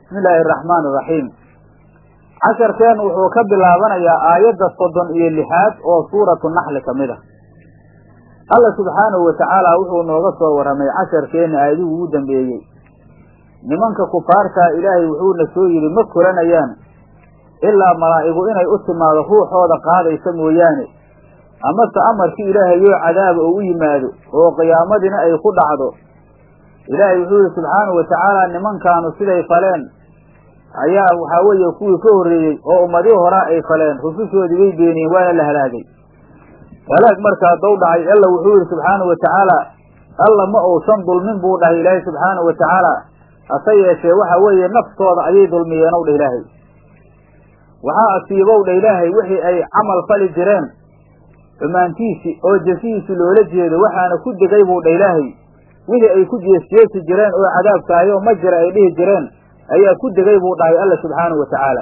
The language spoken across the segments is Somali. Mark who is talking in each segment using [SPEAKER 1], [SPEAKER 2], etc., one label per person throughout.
[SPEAKER 1] bismi illaahi araxmaan iraxiim casharkeen wuxuu ka bilaabanayaa aayadda soddon iyo lixaad oo suuratu naxli ka mid ah alla subxaanahu watacaala wuxuu nooga soo warramay casharkeenna aayadigu ugu dambeeyey nimanka kufaartaa ilaahay wuxuuna soo yidhi ma kolanayaan ilaa malaa'igu inay u timaado ruuxooda qaadaysa mooyaane amase amarkii ilaahayoo cadaaba oo u yimaado oo qiyaamadina ay ku dhacdo ilaahay wuxuu yihi subxaanahu watacaala nimankaanu siday faleen ayaa waxaa weeye kuwii ka horreeyey oo ummadihii horaa ay faleen rusushoodii way beeniyeen waana la halaagay halaag markaa dow dhacay alla wuxuu yihi subxaanahu watacaala alla ma uusan dulmin buu dhahay ilaahay subxaanahu watacaala hase yeeshee waxa weeye naftooda ayay dulmiyeenow dha ilaahay waxaa asiibow dha ilaahay wixii ay camal fali jireen xumaantiisi oo jasihiisi loola jeedo waxaana ku degay buu dha ilaahay wixii ay ku jeesjeesi jireen oo cadaabkaayoo ma jira ay dhihi jireen ayaa ku degay buu dhahay alla subxaanahu watacaala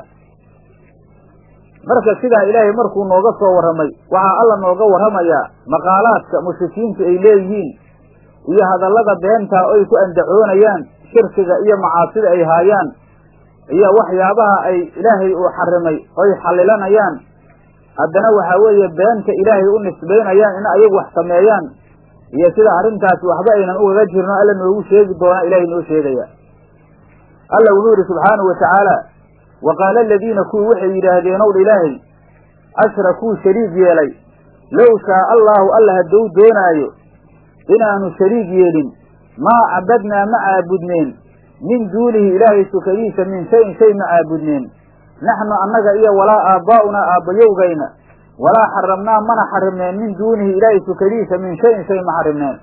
[SPEAKER 1] marka sidaa ilaahay markuu nooga soo warramay waxaa alla nooga warramayaa maqaalaadka mushrikiintu ay leeyihiin iyo hadallada beentaa oy ku andacoonayaan shirkiga iyo macaasida ay haayaan iyo waxyaabaha ay ilaahay uu xarimay oy xallilanayaan haddana waxaa weeye beenta ilaahay u nisbaynayaan in ayagu wax sameeyaan iyo sida arrintaasi waxba aynan ugaga jirno alla noogu sheegi doonaa ilaahay noo sheegaya alla wuxuu yidhi subxaanahu watacaala wa qaala aladiina kuwii waxay yidhaahdeen ow dha ilaahay ashrakuu shariig yeelay low shaa allaahu alla hadduu doonaayo inaanu shariig yeelin maa cabadnaa ma caabudneen min duunihi ilaahay sukadiisa min shayin shay ma caabudneen naxnu annaga iyo walaa aabbaa'unaa aabbayowgayna walaa xaramnaa mana xarimneen min duunihi ilaahay sukadiisa min shayin shay ma xarimneen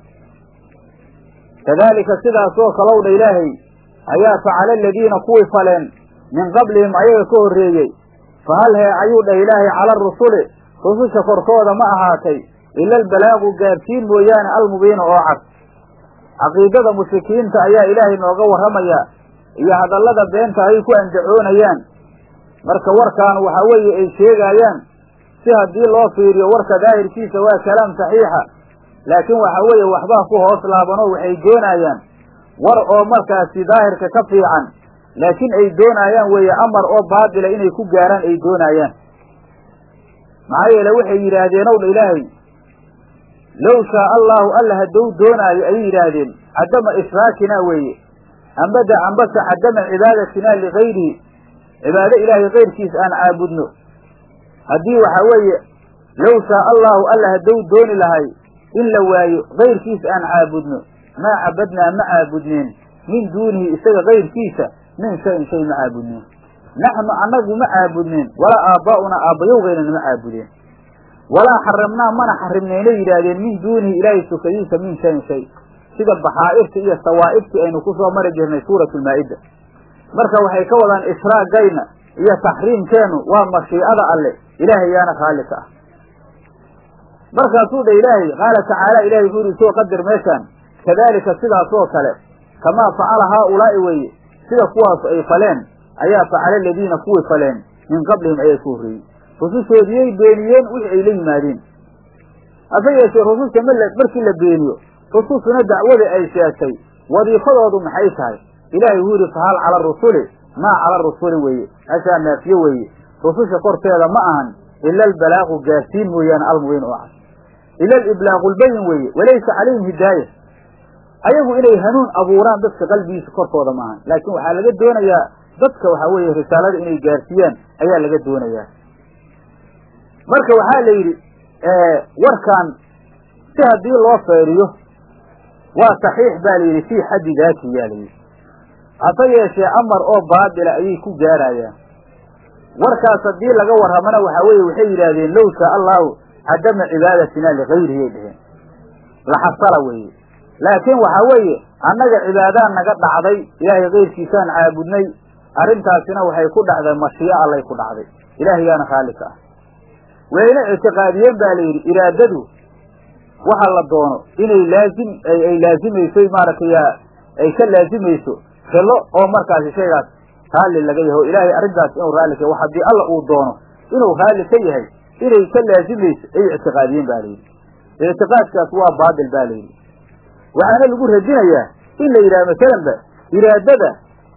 [SPEAKER 1] kadaalika sidaasoo kalow dha ilaahay ayaa facala aladiina kuwii faleen min qablihim ayaga ka horreeyey fa hal hee ayuu dhah ilaahay cala arusuli rususha korkooda ma ahaatay ila albalaagu gaarsiin mooyaane almubiina oo cad caqiidada mushrikiinta ayaa ilaahay nooga warramayaa iyo hadallada beenta ay ku andacoonayaan marka warkaan waxaa weeye ay sheegaayaan si haddii loo fiiriyo warka daahirkiisa waa kalaam saxiixa laakiin waxaa weeye waxbaa ku hoos laabanoo waxay doonayaan war oo markaasi daahirka ka fiican laakiin ay doonaayaan weeye amar oo baatila inay ku gaaraan ay doonaayaan maxaa yeele waxay yidhaahdeen ow dha ilaahay low shaa allaahu alla hadduu doonaayo ayay yidhaahdeen cadama ishraakinaa weeye ambada ambase cadama cibaadatinaa ligayrihi cibaado ilaahay kayrkiis aan caabudno haddii waxaa weeye low shaa allaahu alla hadduu dooni lahay in la waayo kayrkiis aan caabudno maa cabadnaa ma caabudneen min duunihi isaga kayrkiisa min shayin shay ma caabudneen naxnu annagu ma caabudneen walaa aabbaa'unaa aabbayowgaynana ma caabudeen walaa xaramnaa mana xarimneynay yidhaahdeen min duunihi ilaahay sukadiisa min shayin shay sida baxaa'irta iyo sawaa'ibtii aynu ku soo mari jirnay suuratulmaa'ida marka waxay ka wadaan ishraagayna iyo taxriimkeennu waa mashiicada alle ilaahay yaana khaalli ka ah markaasuu dha ilaahay qaala tacaala ilahay wuxuu yidhi soo qadar meeshaan kadaalika sidaasoo kale kamaa facala haaulaa'i weeye sida kuwaasu ay faleen ayaa facala aladiina kuwii faleen min qablihim ayaa ku horreeyey rusushoodiyay beeniyeen wixii ay la yimaadeen hase yeeshee rususha ma markii la beeniyo rususuna dacwadii ay sheegtay wadiifadoodu maxay tahay ilaahay wuu yidhi fahal cala arusuli maa cala arusuli weeye hashaa naafiye weeye rususha korteeda ma ahan ila albalaaqu gaarsiin mooyaane almubiin oo cad ila aliblaaqu lbayin weeye walaysa calayhim hidaaya ayagu inay hanuun abuuraan dadka qalbigiisa korkooda maahan laakiin waxaa laga doonayaa dadka waxaa weeye risaalada inay gaarsiiyaan ayaa laga doonayaa marka waxaa la yidhi warkaan si haddii loo feeriyo waa saxiix baa la yidhi fii xaddi daati yaa la yidhi hase yeeshee amar oo baatila ayay ku gaarayaan warkaas haddii laga warramana waxaa weeye waxay yidhaahdeen low shaa allahu cadama cibaadatina ligayrihi ay dheheen laxasala weeye laakiin waxaa weeye annaga cibaadaan naga dhacday ilaahay kayrkiisaan caabudnay arrintaasina waxay ku dhacday mashii'o allay ku dhacday ilaahayaana khaalli ka ah wayna ictiqaadiyeen baa la yidhi iraadadu waxa la doono inay laazim ay laazimayso maaragtay ay ka laazimayso xillo oo markaasi shaygaas raalli laga yahay oo ilaahay arrintaas inuu raalli ka yahay haddii alla uu doono inuu raalli ka yahay inay ka laazimayso ay ictiqaadiyeen ba la yidhi ictiqaadkaas waa baatil ba la yidhi waxaana lagu radinayaa in la yidhaha masalanba iraadada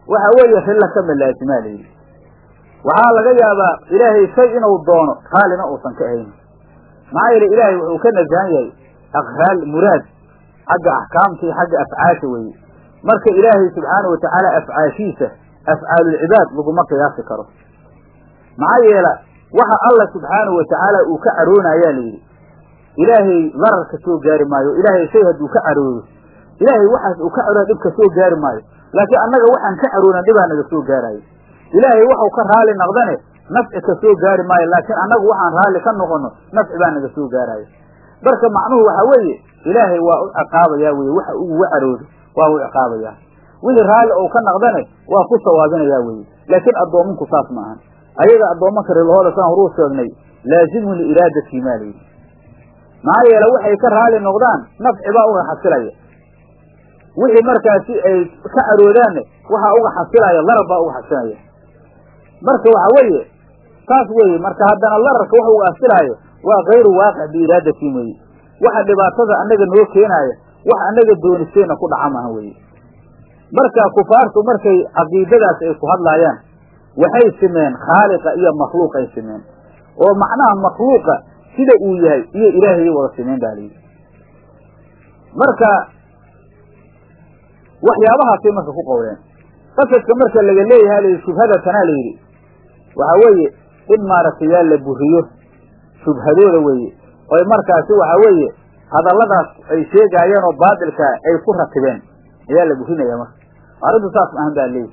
[SPEAKER 1] waxa weeye rilla kama laasimaa layidhi waxaa laga yaabaa ilaahay shay inuu doono raallina uusan ka ahayn maxaa yeele ilaahay wuxuu ka nasahan yahay aqraal muraad xagga axkaamta iyo xagga afcaasha weeye marka ilaahay subxaana wa tacaala afcaashiisa afcaalulcibaad laguma qiyaasi karo maxaa yeela waxa alla subxaanahu wa tacaala uu ka caroonayaa layidhi ilaahay darar ka soo gaari maayo ilaahay shay hadduu ka caroodo ilaahay waxaas uu ka carooda dhib ka soo gaari maayo laakiin annaga waxaan ka caroonan dhibaa naga soo gaarayo ilaahay waxau ka raali naqdane nafci ka soo gaari maayo laakiin annagu waxaan raalli ka noqono nafci baa naga soo gaarayo marka macnuhu waxa weeye ilaahay waa u ciqaabayaa weye waxa uguga caroodo waa u ciqaabayaa wixii raalli ou ka naqdane waa ku sawaabinayaa weye laakiin addoomanku saas ma ahan ayaga addoomanka rilahooda saan horuu sheegnay laazimun liiraadatii maa layidhi maxaa yeele waxay ka raali noqdaan nafci baa uga xasilaya wixii markaasi ay ka caroodaanne waxaa uga xasilaya larar baa uga xasilaya marka waxa weeye saas weeye marka haddana lararka wax uga xasilaayo waa kayru waaqic biiraadatii weye waxa dhibaatada annaga noo keenaaya wax annaga doonisteena ku dhaca maha weye marka kufaartu markay caqiidadaas ay ku hadlaayaan waxay simeen khaaliqa iyo makhluuqay simeen oo macnaha makhluuqa sida uu yahay iyo ilaahayay wada simeen baa layidhi marka waxyaabahaasay marka ku qowleen qasadka marka laga leeyahay layidhi shubhada tanaa layidhi waxa weeye in maaragtay yaa la buriyo shubhadooda weeye oy markaasi waxa weeye hadalladaas ay sheegaayeen oo baatilkaa ay ku ratibeen ayaa la burinaya marka arrintu saas maahan baa leeyihi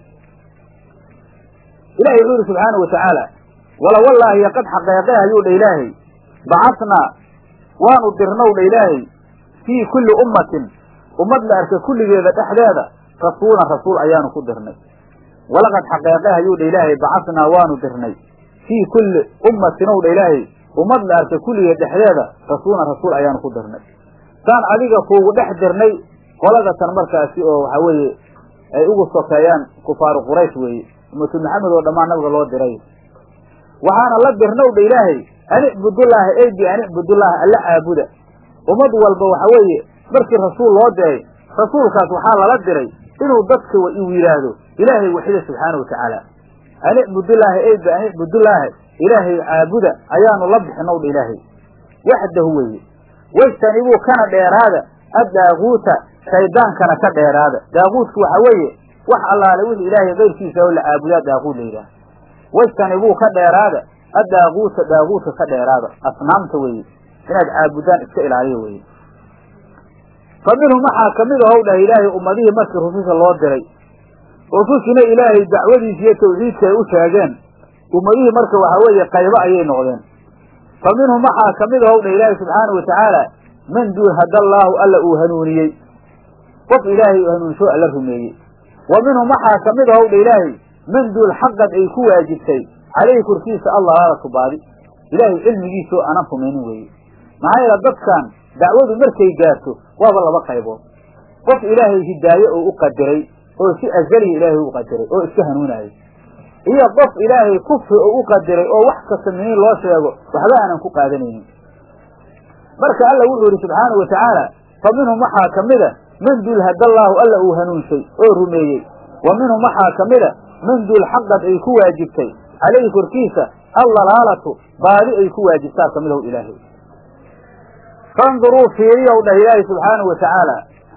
[SPEAKER 1] ilahi wuxuu yihi subxaana wa tacaala wala wallaahi qad xaqeeqe ayuu dha ilaahay bacasnaa waanu dirnow dha ilaahay fii kulli ummatin ummad la arka kulligeeda dhexdeeda rasuulan rasuul ayaanu ku dirnay walaqad xaqeeqe ayuu dha ilaahay bacasnaa waanu dirnay fii kulli ummatin ow dha ilaahay ummad la arka kulligeed dhexdeeda rasuulan rasuul ayaanu ku dirnay saan adiga kuugu dhex dirnay qoladatan markaasi oo waxa weeye ay ugu sokeeyaan kufaaru quraysh weeye ummatu maxamed oo dhammaan nabiga loo diray waxaana la dirnow dha ilaahay an icbudullaaha eydi an icbudullaaha alla caabuda ummad walba waxa weeye markii rasuul loo diray rasuulkaas waxaa lala diray inuu dadka uu yidhaahdo ilaahay waxida subxaana wa tacaala an icbudullaaha eydi an icbudullaaha ilaahay caabuda ayaanu la bixinow dha ilaahay waxdahu weeye wajtanibuu kana dheeraada addaaguuta shaydaankana ka dheeraada daaguudku waxa weeye wax allaale wixii ilaahay kayrkiisa oo la caabudaa daaguud la yidhaah wajtanibuu ka dheeraada addaaguuta daaguudka ka dheeraada asnaamta weeye inaad caabudaan iska ilaaliya weeye fa minhum waxaa kamid ahow dhah ilaahay ummadihii markii rususha loo diray rusushina ilaahay dacwadiisa iyo tawxiidka ay u sheegeen ummadihii marka waxa weeye qaybo ayay noqdeen fa minhum waxaa kamid ahow dhah ilaahay subxaanau watacaala man duul hadallaahu alla uu hanuuniyey qof ilaahay uu hanuunsho alla rumeeyey wa minhum waxaa kamid ahow dha ilaahay man duul xaqad ay ku waajibtay calayhi korkiisa allalaalatu baadi ilaahay cilmigiisoo aanan rumaynin weeye maxaa yeele dadkan dacwadu markay gaarto waaba laba qaybood qof ilaahay hidaaye oo u qadiray oo si azaliya ilaahay u qadiray oo iska hanuunayo iyo qof ilaahay kufri oo u qadiray oo wax kasta miniin loo sheego waxba aanan ku qaadanaynin marka alla wuxuu yidhi subxaana wa tacaala fa minhum waxaa ka mida man duul hadallaahu alla uu hanuunshay oo rumeeyey wa minhum waxaa ka mida man duul xaqad ay ku waajibtay calayhi korkiisa allalaalatu baadi ay ku waajibtaa ka midaw ilaahay fanduruu fiiriyow dhah ilaahay subxaanahu wa tacaala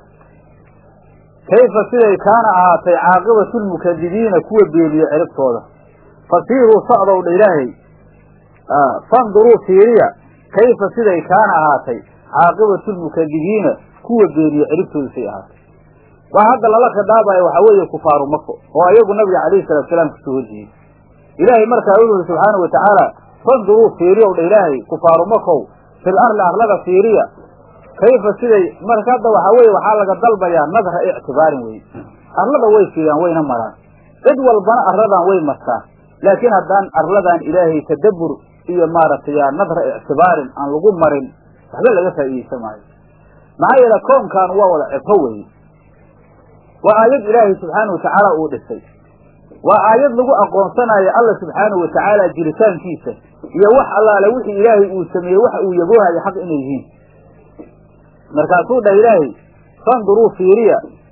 [SPEAKER 1] kayfa siday kaana ahaatay caaqibatu lmukadibiina kuwa beeliyo ciribtooda fasiiruu socdow dha ilaahay fanduruu fiiriya kayfa siday kaana ahaatay caaqibatu lmukadibiina kuwa beeliyo ciribtooda say ahaatay waa hadda lala khidaabayo waxaa weeye kufaaru mako oo ayagu nabiga calayhi salatu salaam kasoo horjeeyey ilaahay markaa wuxu yuri subxaana wa tacaala fanduruu fiiriyow dha ilaahay kufaaru makow fil arli arlada fiiriya kayfa siday marka hadda waxaa weye waxaa laga dalbayaa nadra ictibaarin weye arlada way fiiriyaan wayna maraan cid walbana arladan way martaa laakiin haddaan arladan ilaahay tadabbur iyo maaragtay nadra ictibaarin aan lagu marin waxba laga faa'iideysan maayo maxaa yeele koonkan waa wada cibro weye waa aayad ilaahay subxaana wa tacaala uu dhisay waa aayad lagu aqoonsanayo alla subxaanahu wa tacaala jiritaankiisa iyo wax allaale wixii ilaahay uu sameeyey waxa uu yaboohayo xaq inay yihiin markaasuu dhah ilaahay fanduruu fiiriya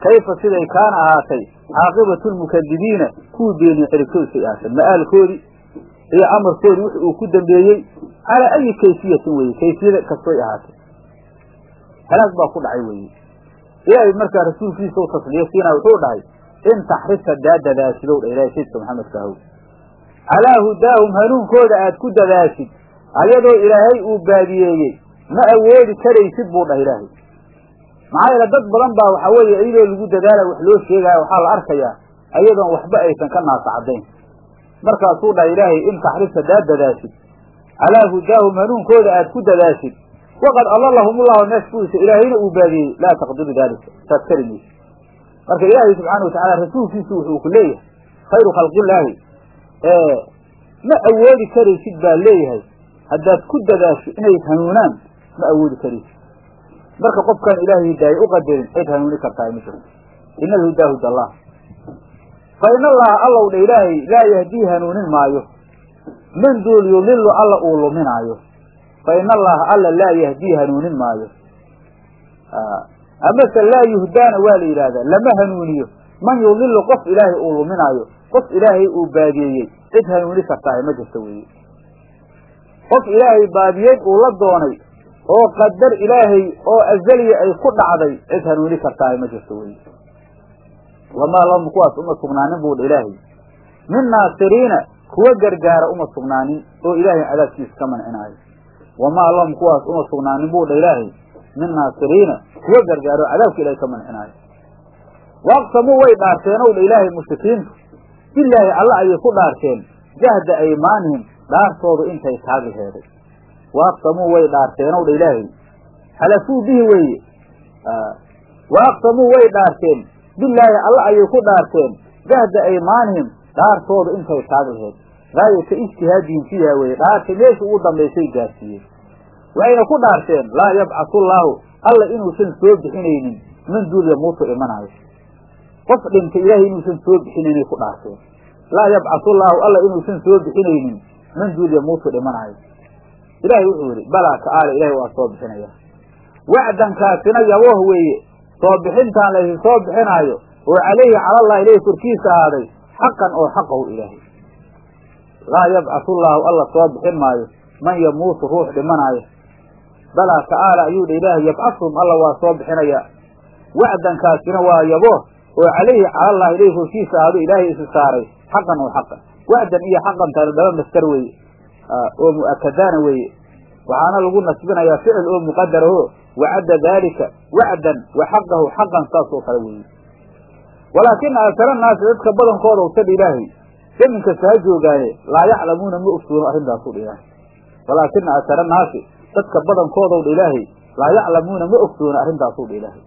[SPEAKER 1] kayfa siday kaana ahaatay caaqibatu lmukadibiina kuwii beeniye ciribtoodkay ahaatay ma'aalkoodii iyo amarkoodii wix uu ku dambeeyey calaa ayi kayfiyatin weye kayfiyada kastoy ahaatay halaag baa ku dhacay weeye ilaahay markaa rasuulkiisa u tasliyo siinaa wuxuu dhahay in taxrisa daa dadaashidow dha ilahay sayidka maxamedka ahow calaa hudaahum hanuunkooda aad ku dadaashid ayadoo ilaahay uu baadiyeeyey ma awoodi karaysid buu dhah ilaahay maxaa yeele dad badan baa waxaa weeye iyadoo lagu dadaala wax loo sheegaayo waxaa la arkayaa ayadoon waxba aysan ka naasacadayn markaasuu dhaha ilaahay in taxrisa daad dadaashid calaa hudaahum hanuunkooda aad ku dadaashid waqad adalahum ullahu meesh kuwiisa ilaahayna uu baadiyey laa taqdiru daalika saad kari maysid marka ilaahay subxaana watacaala rasuulkiisu wuxuu ku leeyahay khayru khalqillaahi ma awoodi karaysid baa leeyahay haddaad ku dadaasho inay hanuunaan ma awoodi karaysid marka qofkaan ilaahay hidaaya u qadarin cid hanuuni kartaa ma jirto ina alhudaa huda allah fa in allaha allow dha ilaahay laa yahdii hanuunin maayo man duul yudilu alla uu luminaayo fa in allaha alla laa yahdii hanuunin maayo amase laa yuhdaana waa la yidhaahdaa lama hanuuniyo man yudilu qof ilaahay uu luminaayo qof ilaahay uu baadiyeeyey cid hanuuni kartaa ma jirto weeye qof ilaahay baadiyeed uu la doonay oo qadar ilaahay oo azaliya ay ku dhacday cid hanuuni kartaa ma jirto weye wamaa lahum kuwaas uma sugnaanin buu dha ilaahay min naasiriina kuwa gargaara uma sugnaanin oo ilaahay cadaabkiisa ka mancinaayo wamaa lahum kuwaas uma sugnaanin buu dha ilaahay min naasiriina kuwa gargaaro cadaabka ilahay ka mancinaayo waaqsamuu way dhaarteen ow dha ilaahay mushrikiintu bilaahi alla ayay ku dhaarteen jahda aymaanihim dhaartoodu intay taagi heeday waaqsamuu way dhaarteen ow dha ilaahay xalafuu bihi weeye waaqsamuu way dhaarteen bilaahi alla ayay ku dhaarteen jahda aymaanihim dhaartoodu intay taagi laheed gaayata ijtihaadihim fiiha weye dhaarta meesha ugu dambaysay gaarsiiyeen waxayna ku dhaarteen laa yabcasu llaahu alla inuusan soo bixinaynin man duul yamuutu imanaayo qof dhintay ilaahay inuusan soo bixinaynay ku dhaarteen laa yabcasu llaahu alla inuusan soo bixinaynin man duul yamuutu dhimanaayo ilaahay wuxuu yidhi balaa ta'aala ilahay waa soo bixinaya wacdankaasina yabooh weeye soo bixintaan laysi soo bixinaayo oo calayhi calallah ilahi korkiisa ahaaday xaqan oo xaqahu ilaahay laa yabcasu llaahu alla soo bixin maayo man yamuutu ruux dhimanaayo balaa ta'aala ayuu dha ilaahay yabcasuhum alla waa soo bixinaya wacdankaasina waa yabooh oo calayhi calallah ilahi korkiisa ahaado ilaahay isi saaray xaqan oo xaqan wacdan iyo xaqantana laba mastar weeye oo mu'akadaana weeye waxaana lagu nasbinayaa ficil oo muqadaraho wacadda daalika wacdan wa xaqahu xaqan saas oo kale weeye walaakina akara naasi dadka badankooda utadha ilaahay zaminkasta ha joogaaye laa yaclamuuna ma ogsoono arrintaasu dha ilaahay walaakina akara naasi dadka badankoodaw dha ilaahay laa yaclamuuna ma ogsoono arrintaasuu dha ilaahay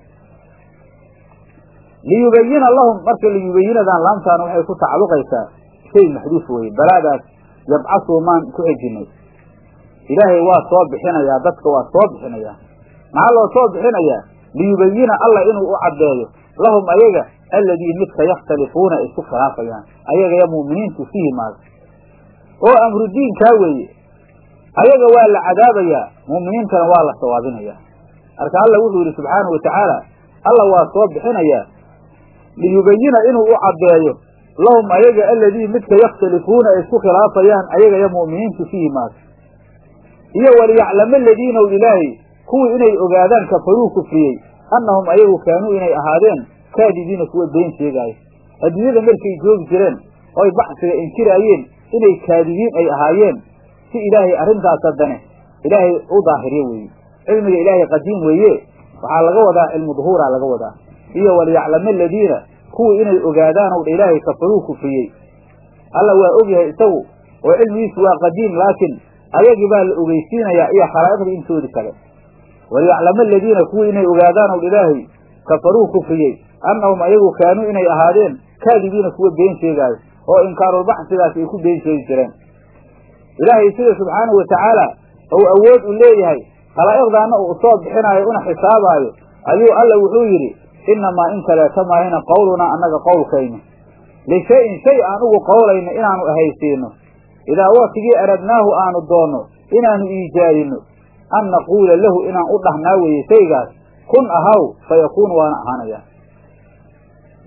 [SPEAKER 1] liyubayina lahum marka liyubayinadan laamtaana waxay ku tacalluqaysaa shay maxduuf weye balaadaas yabcasuu maan ku xejinay ilaahay waa soo bixinayaa dadka waa soo bixinayaa maxaa loo soo bixinayaa liyubayina alla inuu u caddeeyo lahum ayaga alladii midka yakhtalifuuna ay isku khilaafayaan ayaga ya mu'miniintu fiihi maaga oo amru diinkaa weeye ayaga waa la cadaabayaa mu'miniintana waa la sawaabinayaa marka alla wuxuu yidhi subxaanahu watacaala alla waa soo bixinayaa liyubayina inuu u caddeeyo lahum ayaga alladii midka yakhtalifuuna ay isku khilaafayaan ayaga ya mu'miniintu fiihi maaga iyo waliyaclama aladiina w ilaahay kuwii inay ogaadaan kafaruu kufriyey annahum ayagu kaanuu inay ahaadeen kaadibiina kuwa been sheegaayo adduunyada markay joogi jireen oy baxsiga inkiraayeen inay kaadibiin ay ahaayeen si ilaahay arrintaas haddane ilaahay u daahiryo weeye cilmiga ilaahay qadiim weeye waxaa laga wadaa cilmu duhuuraa laga wadaa iyo waliyaclama aladiina kuwii inay ogaadaan ow dha ilaahay kafaruu kufriyey alla waa ogyahay isagu oo cilmigiisu waa qadiim laakiin ayagii baa la ogeysiinayaa iyo khalaa'iqdii intoodi kale waliyaclama aladiina kuwii inay ogaadaan ow dha ilaahay kafaruu kufriyey annahum ayagu kaanuu inay ahaadeen kaadibiina kuwa been sheegaayo oo inkaarulbaxsigaas ay ku been sheegi jireen ilaahay sida subxaanahu watacaala ou awood u leeyahay khalaa'iqdaana uu soo bixinaayo una xisaabaayo ayuu alla wuxuu yidhi innamaa in kaleeta maahina qowlunaa annaga qowlkayna lishayin shay aan ugu qowlayno inaanu ahaysiino idaa waktigii aradnaahu aanu doonno inaanu iijaadinno an naquula lahu inaan u dhahnaa weeye shaygaas kun ahaw fa yakuunu waana ahaanayaa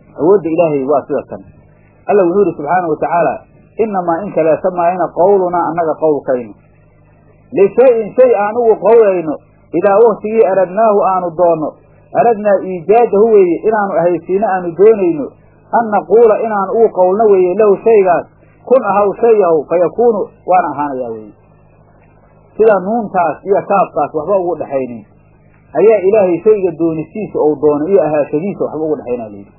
[SPEAKER 1] awoodda ilaahay waa sida tan alla wuxuu yidhi subxaanau watacaala inamaa in kaleeta maayna qawlunaa annaga qowlkayno lishay-in shay aan ugu qowlayno idaa waktigii aradnaahu aanu doonno aradnaa iijaadahu weeye inaanu ahaysiino aanu doonayno an naquula inaanu ugu qowlno weeye lahu shaygaas kun ahaw shay yahow fa yakuunu waana ahaanayaa weeye sida nuuntaas iyo kaafkaas waxba ugu dhexaynin ayaa ilaahay shayga doonistiisa ou doono iyo ahaashadiisa waxba ugu dhexaynaa layidhi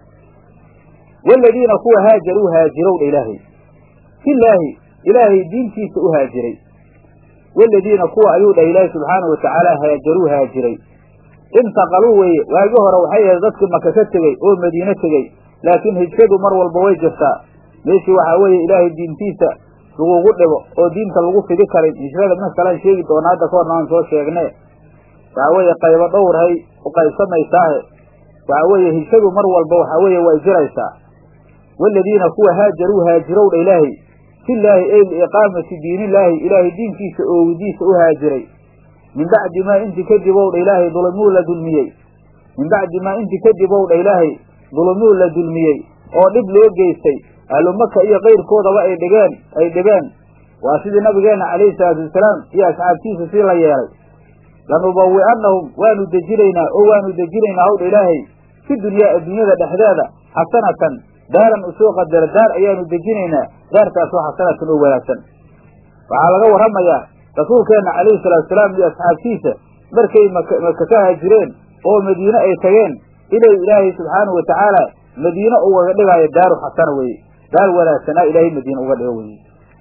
[SPEAKER 1] waaladiina kuwa haajaruu haajirowdha ilaahay filaahi ilaahay diintiisa u haajiray waaladiina kuwa ayuu dhah ilaahay subxaanau watacaala haajaruu haajiray intaqaluu weeye waagi hore waxay ahayd dadkii maka ka tegey oo madiine tegey laakiin hijradu mar walba way jirtaa meeshii waxaa weeye ilaahay diintiisa lagugu dhibo oo diinta lagu fidi karin hijrada min kalaan sheegi doona hadda ka horna aan soo sheegne waxaa weeye qaybo dhowrhay u qaybsamaysaahe waxaa weeye hijradu mar walba waxaa weeye way jiraysaa waaladiina kuwa haajaruu haajirowdha ilaahay filaahi ey liiqaamati diinillaahi ilaahay diinkiisa oogidiisa u haajiray min bacdi maa inti kadib owdha ilaahay dulmuu la dulmiyey min bacdi maa inti kadib owdha ilaahay dulmuu la dulmiyey oo dhib loo geystay ahlu maka iyo kayrkoodaba ay dhigeen ay dhibeen waa sidii nabigeenna calayhi salaatu wasalaam iyo asxaabtiisa sii la yeelay lanubawi'annahum waanu dejinaynaa oo waanu dejinaynaa howdha ilaahay fi dunyaa adduunyada dhexdeeda xasanatan daaran usoo qadara daar ayaanu dejinaynaa daartaasoo xasanatan oo wanaagsan waxaa laga warramayaa rasuulkeenna calayhi salaatusalaam iyo asxaabtiisa markay maka maka ka haajireen oo madiine ay tageen inay ilaahay subxaanahu watacaala madiine ugaga dhigaayo daaru xasana weeye daar wanaagsanaa ilaahay madiine uga dhigo weye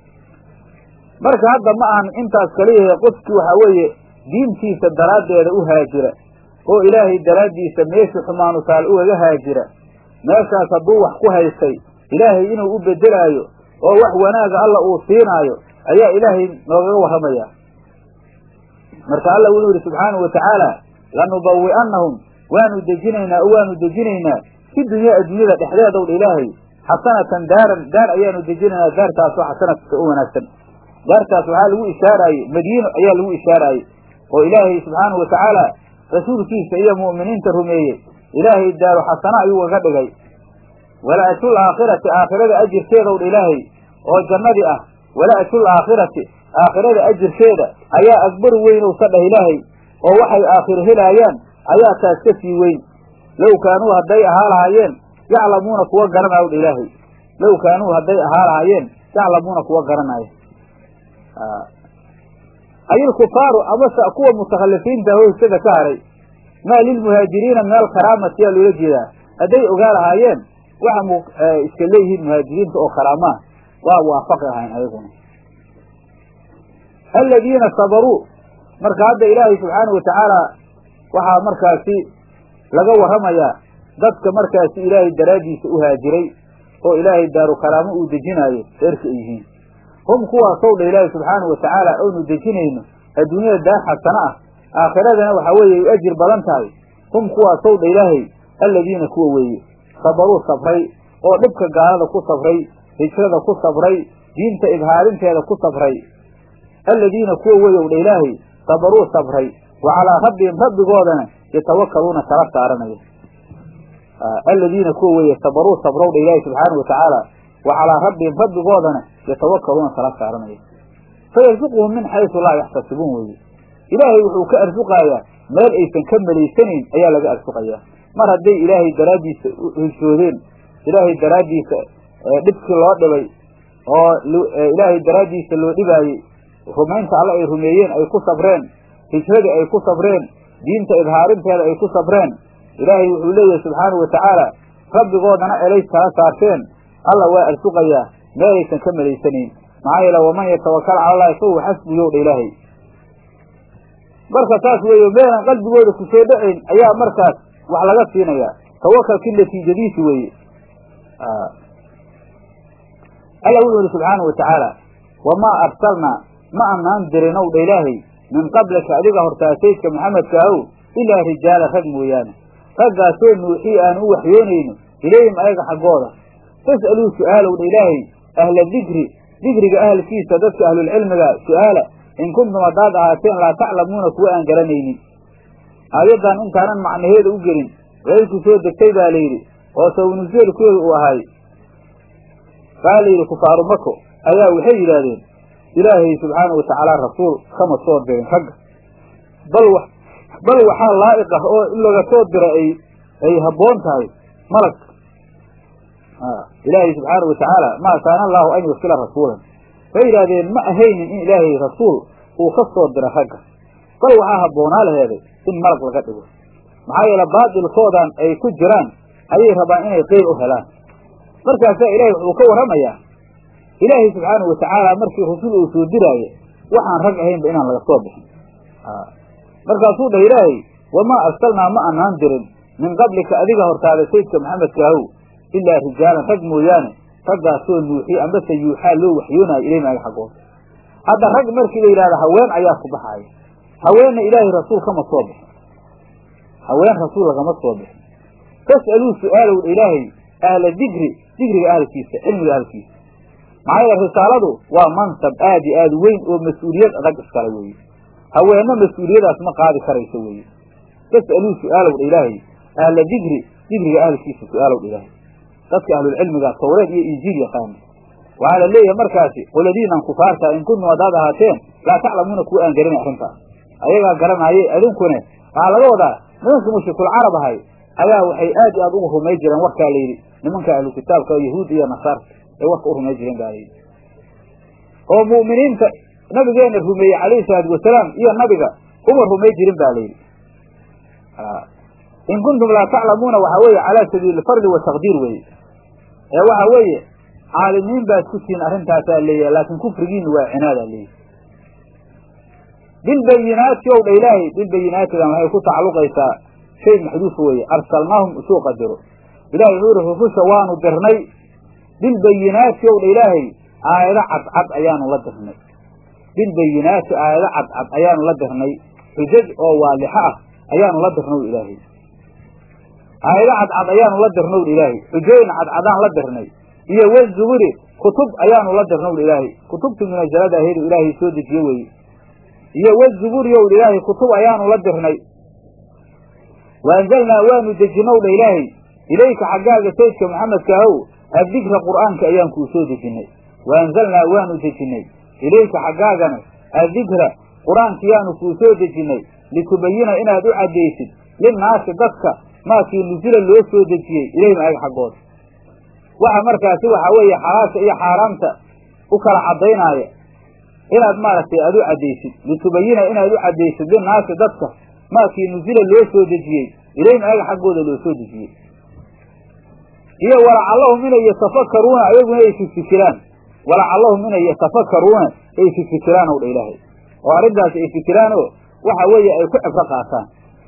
[SPEAKER 1] marka hadda ma ahan intaas kaliyahe qofkii waxaa weeye diintiisa daraaddeeda u haajira oo ilaahay daraaddiisa meeshii xumaanu taal ugaga haajira meeshaas hadduu wax ku haystay ilaahay inuu u beddelaayo oo wax wanaaga alla uu siinaayo ayaa ilaahay noogaga warramaya marka alla wuxuu yidhi subxaanahu watacaala lanubawi'annahum waanu dejinaynaa oo waanu dejinaynaa fi dunyaa adduunyada dhexdeedowdha ilaahay xasanatan daaran daar ayaanu dejinaynaa daartaasoo xasanatka u wanaagsan daartaas waxaa lagu ishaaraaye madiino ayaa lagu ishaaraaye oo ilaahay subxaanahu watacaala rasuulkiisa iyo mu'miniinta rumeeyey ilaahay daaru xasana ayuu ugaga dhigay wala ajrul aakhirati aakhirada ajirkeedowdha ilaahay oo jannadii ah wala ajrul aakhirati aakhirada ajirkeeda ayaa akbaru weynowsa dhah ilaahay oo waxay aakhiro helaayaan ayaa taas ka sii weyn low kaanuu hadday ahaa lahaayeen yaclamuuna kuwa garanaya wdha ilaahay low kaanuu hadday ahaa lahaayeen yaclamuuna kuwa garanaya ayilkufaaru amase kuwa mutakhalifiinta hoysada ka haray maa lilmuhaajiriina min alkaraamati yaa loola jeedaa hadday ogaa lahaayeen waxa mu iska leeyihiin muhaajiriinta oo karaamaa waa waafaqi ahayn ayaguna aladiina sabaruu marka hadda ilaahay subxaanahu watacaala waxaa markaasi laga warramayaa dadka markaasi ilaahay daraaddiisa u haajiray oo ilaahay daaru karaamo uu dejinaayo reerka ay yihiin hum kuwaasow dha ilaahay subxaanahu watacaala oonu dejinayno adduunyada daar xasano ah aakhiradana waxaa weeye ay u ajir badan tahay hum kuwaasow dha ilaahay alladiina kuwa weeye sabaruu sabray oo dhibka gaalada ku sabray hijrada ku sabray diinta ibhaarinteeda ku sabray alladiina kuwa weeyow dha ilaahay sabaruu sabray wa calaa rabbihim rabbigoodana yatawakaluuna tala saaranaya alladiina kuwa weeye sabaruu sabrow dha ilaahay subxaanahu watacaala wa calaa rabbihim rabbigoodana yatawakaluuna tala saaranaya fayarsuquhum min xaysu laa yaxtasibuun weeye ilaahay wuxuu ka arsuqaayaa meel aysan ka malaysanayn ayaa laga arsuqayaa mar hadday ilaahay daraaddiisa heshoodeen ilaahay daraaddiisa dhibkii loo dhibay oo ilaahay daraaddiisa loo dhibaayey rumaynta alle ay rumeeyeen ay ku sabreen hijradii ay ku sabreen diinta ibhaarinteeda ay ku sabreen ilaahay wuxuu leeyahay subxaanahu watacaala rabbigoodana elay kala saarteen alla waa arsuqayaa meelaysan ka malaysanayn maxaa yeele waman yatawakal cala allahi fahuwa xasbuyow dha ilaahay marka saas weeye meelan qalbigooda ku soo dhacayn ayaa markaas wax laga siinayaa tawakalkii natiijadiisi weeye alla wuxuu yihi subxaanahu watacaala wamaa arsalnaa ma anaan dirinow dha ilaahay min qablika adiga hortaasaydka maxamedka ahow ilaa rijaala rag mooyaane raggaasoo nuuxii aanu u waxyoonayno ilayhim ayaga xaggooda fas'aluu su'aalow dha ilaahay ahla dikri dikriga ahalkiisa dadka ahlulcilmiga su'aala in kuntum haddaad ahaateen laa taclamuuna kuwa aan garanaynin aayaddan intaanan macnaheeda u gelin waxay ku soo degtay baa layidhi oo sawnuseelkooda uu ahay waxaa la yidhi kufaaru mako ayaa waxay yidhaahdeen ilaahay subxaana wa tacaala rasuul kama soo dirin ragga bal w bal waxaa laa'iq ah oo in laga soo dira ay ay habboon tahay malag ilaahay subxaana wa tacaala maa kaana allaahu an yursila rasuulan waxay yidhahdeen ma ahaynin in ilaahay rasuul uu ka soo dira ragga bal waxaa habboonaa laheeday in malag laga dhigo maxaa yeele baatilkoodan ay ku jiraan ayay rabaan inay qeyl u helaan markaasaa ilaahay wuxuu ka warramayaa ilaahay subxaana wa tacaala markii rasul uu soo diraaye waxaan rag ahaynba inaan laga soo bixin markaasuu dhah ilaahay wamaa arsalnaa ma anaan dirin min qablika adiga hortaada saydka maxamedkaahow ilaa rijaalan rag mooyaane raggaasoo nuuxiy ambase yuuxaa loo waxyoonaayo ilay maaga xaggooda hadda rag markii la yidhahda haween ayaa ku baxaaya haweenna ilaahay rasuul kama soo bixin haween rasuul lagama soo bixin fas'aluu su'aalow ilaahay ahla dikri dikriga ahalkiisa cilmiga ahalkiisa maxaa yeele risaaladu waa mansab aad iyo aad weyn oo mas-uuliyad adag iskale weeye haweenno mas-uuliyadaas ma qaadi karayso weeye fas'aluu su'aalow dha ilaahay ahla dikri dikriga ahalkiisa su'aalow dha ilaahay dadka ahlulcilmiga tawreed iyo injiil yaqaana waxaa la leeyahay markaasi qoladiinan kufaarta in kuntum haddaad ahaateen laa taclamuuna kuwa aan garanay arrintaas ayagaa garanaaye idinkune waxaa laga wadaa nimankii mushrikul carab ahay ayaa waxay aad iyo aad ugu rumay jireen warkaa layidhi nimanka ahlu kitaabka yahuud iyo nasaarta ay warka u rumay jireen baa layidhi oo mu'miniinta nabigeena rumeeyey calayhi salaatu wasalaam iyo nabiga uma rumay jirin ba layidhi in kuntum laa taclamuuna waxaa weeye calaa sabiili fardi wa taqdiir weeye ee waxa weeye caalimiin baad ku tihiin arrintaasaa leeyahay laakiin kufrigiina waa cinaadaa leeyahy bilbayinaati ow dha ilaahay bilbayinaatidan waxay ku tacalluqaysaa shay maxduufa weeye arsalnaahum usuu qadiro ilahay wuxuu yihi rususha waanu dirnay bilbayinaati ow dha ilaahay aayado cadcad ayaanu la dirnay bilbayinaati aayado cadcad ayaanu la dirnay xujaj oo waalixa ah ayaanu la dirnow ilaahay aayado cadcad ayaanu la dirnow ilaahay xujooyin cadcadaan la dirnay iyo wazuburi kutub ayaanu la dirnow ilaahay kutubtii munajalada aheedu ilaahay soo dejiye weeye iyo wazuburi ow ilaahay kutub ayaanu la dirnay wa anzalnaa waanu dejinow dha ilaahay ilayka xaggaaga saydka maxamedka ahow addikra qur'aanka ayaan kuu soo dejinnay wa anzalnaa waanu dejinnay ilayka xaggaagana addikra qur-aankiyaanu kuu soo dejinnay litubayina inaad u caddaysid linnaasi dadka maakii nusila loo soo dejiyey ilayhim ayaga xaggooda waxa markaasi waxaa weeye xalaasha iyo xaaraamta u kala caddaynaya inaad maaragtay aad u caddaysid litubayina inaad u caddaysid linnaasi dadka maakii nusila loo soo dejiyey ilayhim ayaga xaggooda loo soo dejiyey iyo walacallahum inay yatafakaruuna ayaguna ay fifikiraan walacallahum inay yatafakaruuna ay fifikiraan ow dha ilaahay oo arrintaas ay fikiraan oo waxa weeye ay ku cibro qaataan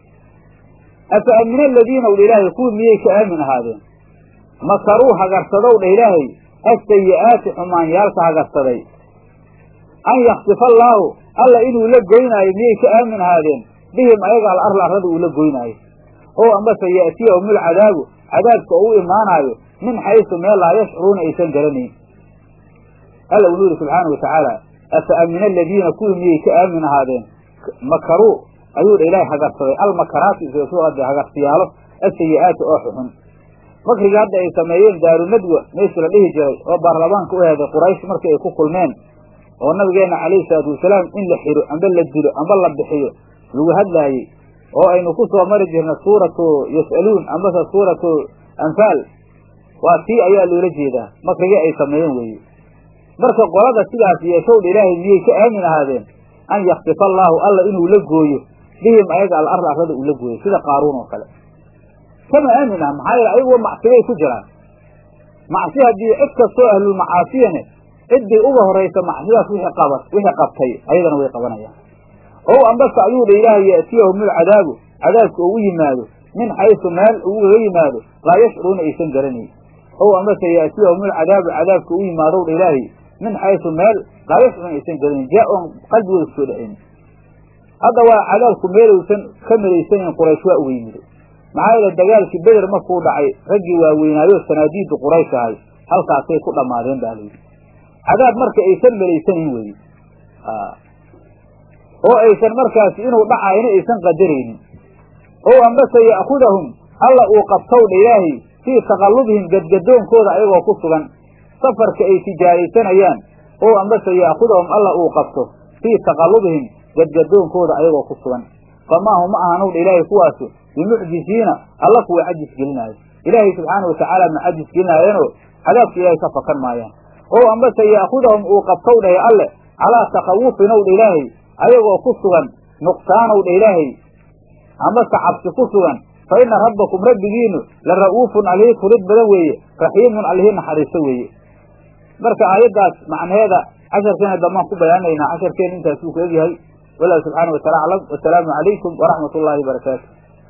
[SPEAKER 1] afa amina aladiina w dha ilaahay kuwii miyay ka aamin ahaadeen makaruu hagarsadow dha ilaahay asayi'aati xumaanyaalka hagarsaday an yaksifa allaahu alla inuu la goynaayo miyay ka aamin ahaadeen bihim ayaga al arla arrada uu la goynaayo oo ambase ya'tiyahum ulcadaabu cadaabka oo u imaanaayo min xaysu meel laa yashcuruuna aysan garanayn alla uu yidhi subxaana wa tacaala afa amina aladiina kuwii miyay ka aamin ahaadeen makaruu ayuu dha ilaahay hagarsaday almakaraati isuade hagarsiyaalo asayi'aati oo xuxun makriga hadda ay sameeyeen daarunadwa meeshii la dhihi jiray oo baarlamaanka u heeday quraysh markii ay ku kulmeen oo nabigeenna calayhi salaatu wasalaam in la xiro amba la dilo amba la bixiyo lagu hadlaayey oo aynu ku soo mari jirna suuratu yas'aluun ambase suuratu anfaal waa tii ayaa loola jeedaa makrigii ay sameeyeen weeye marka qolada sidaas yeeshowdha ilaahay miyay ka aamin ahaadeen an yaksifa allaahu alla inuu la gooyo bihim ayaga al arla arrada uu la gooyo sida qaaruun oo kale kama aamin ah maxaa yeele ayaguwa macsibay ku jiraan macsi haddii cid kastoo ahlulmacaasiyane ciddii uga horaysa macsidaas wixii qaba wixii qabtay ayadana way qabanayaan ow ambase ayuu dha ilaahay ya'tiyahum ulcadaabu cadaabka oo u yimaado min xaysu meel ugaga yimaado laa yashcuruuna aysan garanayn ow ambase ya'tiyahum ulcadaabu cadaabka u yimaadow dha ilaahay min xaysu meel laa yashcuruuna aysan garanayn jaa oon qalbigooda kusoo dhexayn hadda waa cadaabku meelaysan ka malaysanayn quraysh waa uga yimiday maxaa yeele dagaalkii beder markuu dhacay raggii waaweynaayo sanaadiidda quraysh ahay halkaasay ku dhammaadeen baa layidhi cadaab marka aysan malaysanayn weeye oo aysan markaasi inuu dhacayna aysan qadaraynin oo ambase ya'khudahum alla uu qabtow dha ilaahay fii taqallubihim gadgadoonkooda ayagoo ku sugan safarka ay tijaaraysanayaan oo ambase ya'khudahum alla uu qabto fii taqallubihim gadgadoonkooda ayagoo ku sugan famaa hum ma ahanowdha ilaahay kuwaasu bimucjisiina alla kuwa cajis gelinaayo ilaahay subxaana watacaala ma cajis gelinaayeenoo cadaabka ilaahay ka fakan maayaan oo ambase ya'khudahum uu qabtow dhahe alle calaa takhawufinowdha ilaahay ayagoo ku sugan nuqsaanowdha ilaahay amase cabsi ku sugan fa ina rabbakum rabbigiinu la ra'uufun allihii turid badan weeye raxiimun allihii naxariiso weeye marka aayaddaas macnaheeda casharkeena dambaan ku bayaanaynaa casharkeena intaas uu ku egyahay wallahu subxaana wataala aclam wasalaamu calaykum waraxmat ullaahi barakaatu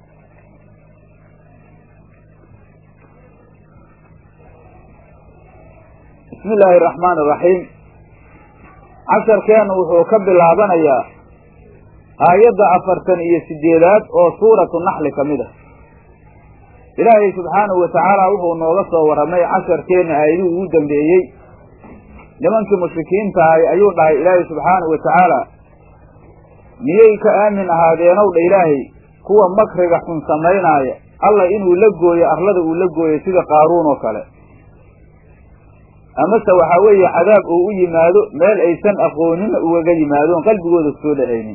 [SPEAKER 1] bismi illaahi araxmaan araxiim casharkeenu wuxuu ka bilaabanayaa aayadda afartan iyo sideedaad oo suuratu naxli ka mid ah ilaahay subxaanahu watacaala wuxuu nooga soo warramay casharkeenna aayadihii ugu dambeeyey nimankii mushrikiinta ahay ayuu dhahay ilaahay subxaanahu watacaala miyay ka aamin ahaadeenow dha ilaahay kuwa makriga xun samaynaaya alla inuu la gooyo arlada uu la gooyo sida qaaruun oo kale amase waxaa weeye cadaab uu u yimaado meel aysan aqoonina ugaga yimaadoon qalbigooda kusoo dhacaynin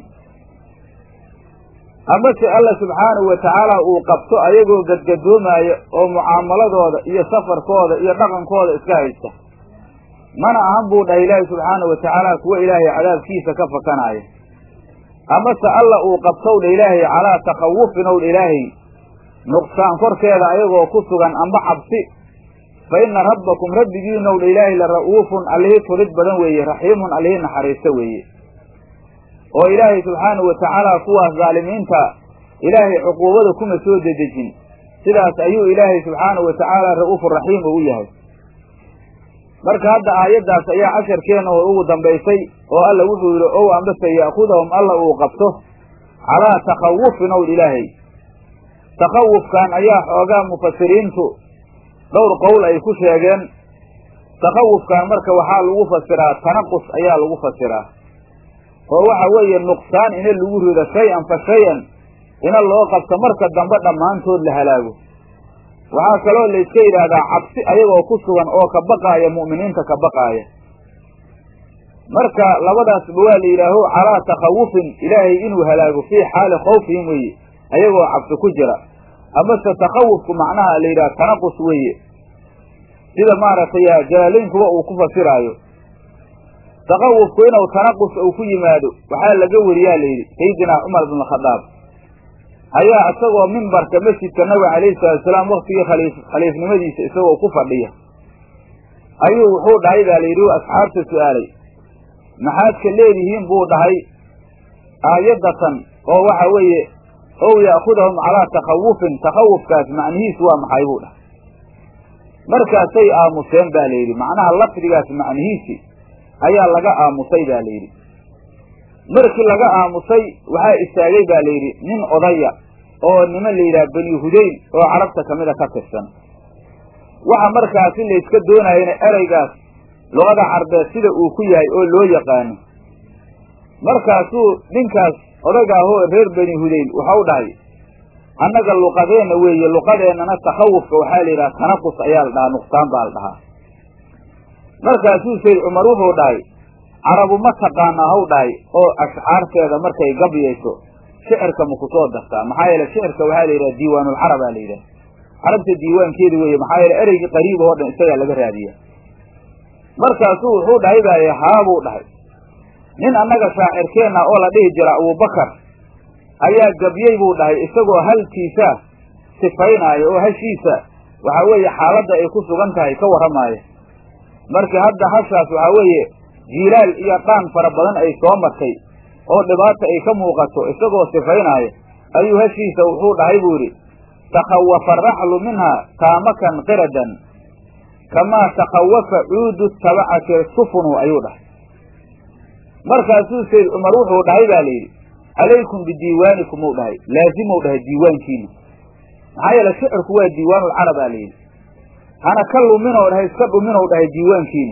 [SPEAKER 1] amase alla subxaanahu watacaala uu qabto ayagoo gadgadoomaya oo mucaamaladooda iyo safarkooda iyo dhaqankooda iska haysta mana ahan buu dhahay ilaahay subxaanahu watacaala kuwa ilaahay cadaabkiisa ka fakanaaya amase alla uu qabtow dha ilaahay calaa takhawufin ow dha ilaahay nuqsaan korkeeda ayagoo ku sugan amba cabsi fa ina rabbakum rabbigiinow dha ilaahay la ra'uufun allihii turid badan weeye raxiimun allihii naxariisto weeye oo ilaahay subxaanahu watacaala kuwaas dhaalimiinta ilaahay cuquubada kuma soo dedejin sidaas ayuu ilaahay subxaanahu watacaala ra'uufun raxiim u yahay marka hadda aayaddaas ayaa casharkeena oo ugu dambaysay oo alla wuxuu yidhi ow ambase ya'khudahum alla uu qabto calaa takhawufin ow ilaahay takhawufkan ayaa xoogaa mufasiriintu dhowr qowl ay ku sheegeen takhawufkan marka waxaa lagu fasiraa tanaqus ayaa lagu fasiraa oo waxa weeye nuqsaan ina lagu rido shay-an fa shay-an ina loo qabto marka dambe dhammaantood la halaago waxaa kaloo la iska yidhaahdaa cabsi ayagoo ku sugan oo ka baqaaya mu'miniinta ka baqaaya marka labadaasba waa la yidhaaho calaa takhawufin ilaahay inuu halaago fii xaali khawfihim weeye ayagoo cabsi ku jira amase takhawufku macnaha la yidhaha tanaqus weeye sida maaragtay jalaalaynkuba uu ku fasiraayo takhawufku inuu tanaqus uu ku yimaado waxaa laga weriyaa la yidhi sayidinaa cumar bn khadaab ayaa isagoo mimbarka masjidka nabiga calayhi salaatusalaam waktigii khaliif khaliifnimadiisa isagoo ku fadhiya ayuu wuxuu dhahay baa la yidhi u asxaabta su-aalay maxaad ka leedihiin buu dhahay aayaddatan oo waxa weeye ow ya'khudahum calaa takhawufin takhawufkaas macnihiisu waa maxay buu dhahay markaasay aamuseen baa la yidhi macnaha lafdigaas macnihiisi ayaa laga aamusay baa la yidhi markii laga aamusay waxaa istaagay baa la yidhi nin odaya oo niman la yidhaha bani hudayn oo carabta kamida ka tirsan waxa markaasi layska doonayana ereygaas luqada carbeed sida uu ku yahay oo loo yaqaano markaasuu ninkaas odayga ahoo reer bani hudayn waxau dhahay annaga luqadeenna weeye luqadeennana takhawufka waxaa la yidhaha tanaqus ayaa la dhahaa nuqsaan baa la dhahaa markaasuu sayd cumar wuxuu dhahay carabu ma taqaanaa haw dhahay oo ashcaarteeda markay gabyayso shicirka ma ku soo dartaa maxaa yeele shicirka waxaa la yidhaha diiwaanulcarab aa la yidhaha carabta diiwaankeeda weeye maxaa yeele ereygii qariib oo dhan isagaa laga raadiya markaasuu wuxuu dhahay baaye haabuu dhahay nin annaga shaacirkeenna oo la dhihi jira abubakar ayaa gabyey buu dhahay isagoo halkiisa sifaynaayo oo hashiisa waxaa weeye xaaladda ay ku sugan tahay ka warramaaya marka hadda hashaas waxaa weeye jiilaal iyo dhaan fara badan ay soo martay oo dhibaata ay ka muuqato isagoo sifaynaayo ayuu hashiisa wuxuu dhahay buu yidhi takhawafa araxlu minhaa taamakan qiradan kamaa takhawafa cuudu tabacati sufunu ayuu dhahay markaasuu sayd cumar wuxuu dhahay baa la yidhi calaykum bidiiwaanikum uu dhahay laazimou dhahay diiwaankiina maxaa yeele shicirku waa diiwaanulcarab aa la yidhi hana ka luminoo dhahay iska dhuminou dhahay diiwaankiina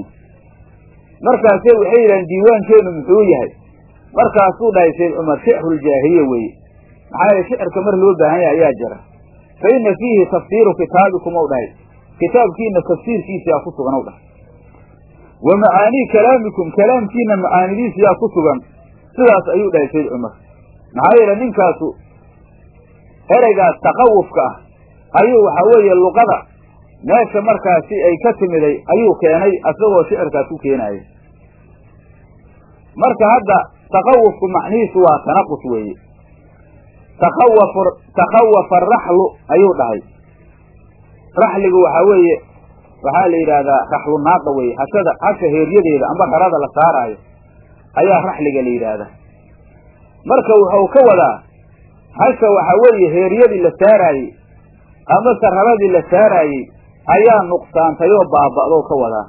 [SPEAKER 1] markaase waxay yidhahdeen diiwaankeenu muxuu yahay markaasuu dhahay sayd cumar shicruljaahiliya weeye maxaa yeele shicirka mar loo baahan yahay ayaa jira fa ina fiihi tafsiiru kitaabikum ou dhahay kitaabkiina tafsiirkiisa yaa ku sugan ow dhahay wa macaanii kalaamikum kalaamkiina macaanidiisa yaa ku sugan sidaas ayuu dhahay sayd cumar maxaa yeele ninkaasu ereygaas taqawufka ah ayuu waxaa weeye luqada meesha markaasi ay ka timiday ayuu keenay asagoo shicirkaas ku keenaaya marka hadda taqawufku macnihiisu waa tanaqus weeye taqawaf taqawafa araxlu ayuu dhahay raxligu waxaa weeye waxaa la yidhaahdaa raxlu naaqa weeye hashada hasha heeryadeeda amba rarada la saaraayo ayaa raxliga la yidhaahdaa marka wuxuu ka wadaa hasha waxaa weeye heeryadii la saaraayey amase raradii la saaraayey ayaa nuqsaantay oo baaba'doo ka wadaa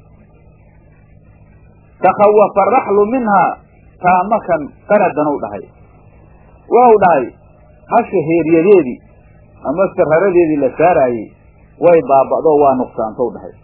[SPEAKER 1] takawafa araxlu minhaa taamakan qanadan u dhahay wau dhahay hasha heeryadeedii amase raradeedii la saaraayey way baaba'doo waa nuqsaantou dhahay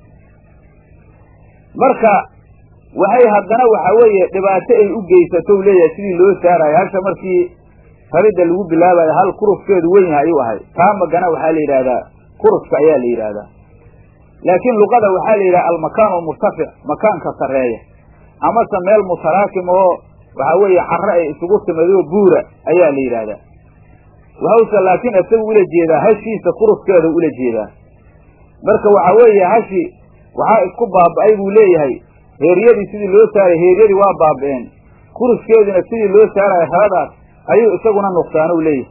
[SPEAKER 1] marka waxay haddana waxa weeye dhibaato ay u geysatou leeyahay sidii loo saaraayo hasha markii raridda lagu bilaabayo hal kuruskeedu wen yahay ayuu ahay taamagana waxaa la yidhaahdaa kuruska ayaa la yidhaahdaa laakiin luqada waxaa la yidhaha almakaan almurtafic makaanka sarreeya amase meel mutaraakim oo waxaa weeye carre ay isugu timadoo buura ayaa la yidhaahdaa waxausa laakiin isagu ula jeedaa hashiisa kuruskeeda ula jeedaa marka waxaa weeye hashi waxaa isku baaba'ay buu leeyahay heeryadii sidii loo saaray heeryadii waa baaba'een kuruskeediina sidii loo saarayo raradaas ayuu isaguna nuqsaanow leeyahay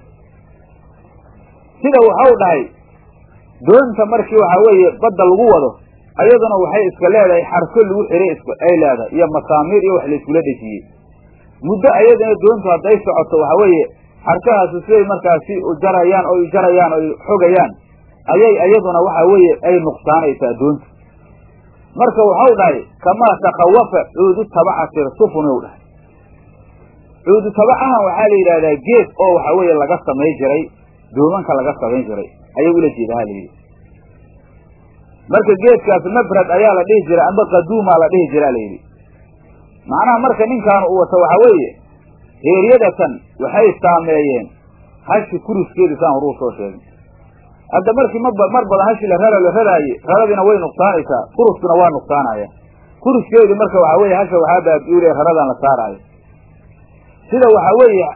[SPEAKER 1] sida waxau dhahay doonta markii waxaa weeye badda lagu wado ayaduna waxay iska leedahay xarko lagu xiray ay leedahay iyo masaamiir iyo wax layskula dhejiyey muddo ayadana doontu hadday socoto waxaa weeye xarkahaasi siday markaasi jarayaan oy jarayaan oy xogayaan ayay iyaduna waxaa weeye ay nuqsaanaysaa doonta marka waxau dhahay kamaa takawafa cuudu tabacati sufunow dhahay cuudu tabacahan waxaa la yidhahdaa geed oo waxa weeye laga samay jiray doomanka laga samayn jiray ayay ula jeedaa la yidhi marka geedkaas mabrad ayaa la dhihi jiray amba qaduumaa la dhihi jiraa la yidhi macnaha marka ninkaan uu wato waxaa weeye heeryadatan waxay saameeyeen hashi kuruskeedu saan horuu soo sheegay hadda markii mab mar badan hashi la rara la raraaye raradiina way nuqsaanaysaa kuruskuna waa nuqsaanaya kuruskeedu marka waxaa weeye hasha waxaa baabi'ule raradan la saaraayo sida waxaa weeye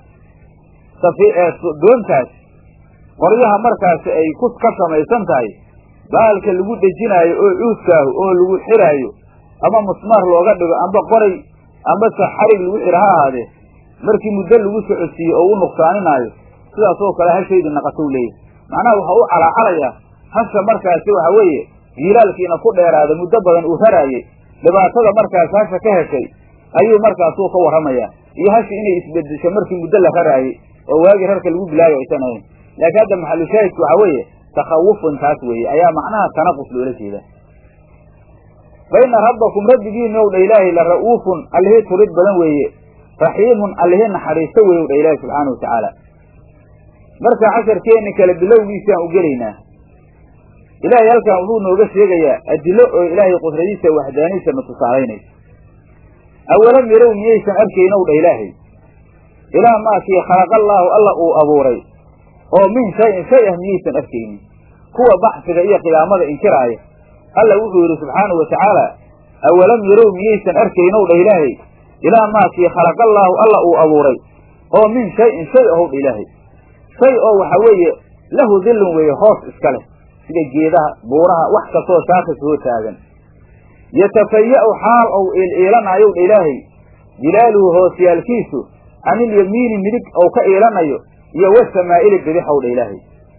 [SPEAKER 1] doontaas qoryaha markaasi ay ku ka samaysan tahay baalka lagu dhejinaayo oo cuudkaahu oo lagu xiraayo ama musmaar looga dhigo amba qoray ambase xarig lagu xiro ha ahaadee markii muddo lagu socodsiiye oo u nuqsaaninaayo sidaas oo kale hashaydi naqatow leeyahy macnaha waxa u calaacalayaa hasha markaasi waxa weeye jiilaalkiina ku dheeraada muddo badan uu raraayey dhibaatada markaasi hasha ka heshay ayuu markaasuu ka warramayaa iyo hashi inay isbedesho markii muddo la raraayey oo waagii rarka lagu bilaayo aysan ahayn laakiin hadda maxalushaahidku waxaa weeye takawufun taas weeye ayaa macnaha tanaqus loola jeedaa fa ina rabbakum rabbigiina ow dha ilaahay la ra'uufun allihii turid badan weeye raxiimun allihii naxariisto weeye w dha ilaahi subxaana watacaala marka casharkeenni kale bilowgiisaan u gelaynaa ilaahay halkan wuxuu nooga sheegayaa adilo oo ilaahay qudradiisa waxdaaniisa na tusaalaynaysa awalam yarow miyaysan arkaynow dha ilaahay ilaa maakii khalaqallaahu alla uu abuuray oo min shayin shay ah miyaysan arkaynin kuwa baxsiga iyo qiyaamada inkiraaya alla wuxuu yidhi subxaanahu wa tacaala awalam yarow miyaysan arkaynow dha ilaahay ilaa maakii khalaqallaahu alla uu abuuray oo min shayin shay ahow dha ilaahay shay oo waxa weeye lahu dillun weeye hoos iska leh sida geedaha buuraha wax kastoo shaakis hoo taagan yatafaya'u xaal ou iiliilanaayow dha ilaahay jilaaluhu hoosyaalkiisu canilyamiini midig ou ka iilanayo iyo wasamaa'ili bidixow dha ilaahay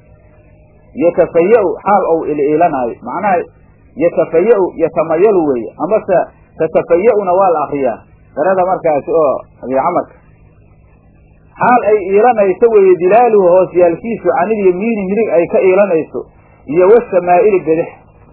[SPEAKER 1] yatafaya'u xaal ou iliilanaayo macnaha yatafaya'u yatamayalu weeye amase tatafaya'una waa la akriyaa darada markaasi oo abicamarka xaal ay iilanayso weeye dilaaluhu hoosyaalkiisu canilyamiini midig ay ka iilanayso iyo wasamaa'ili bidix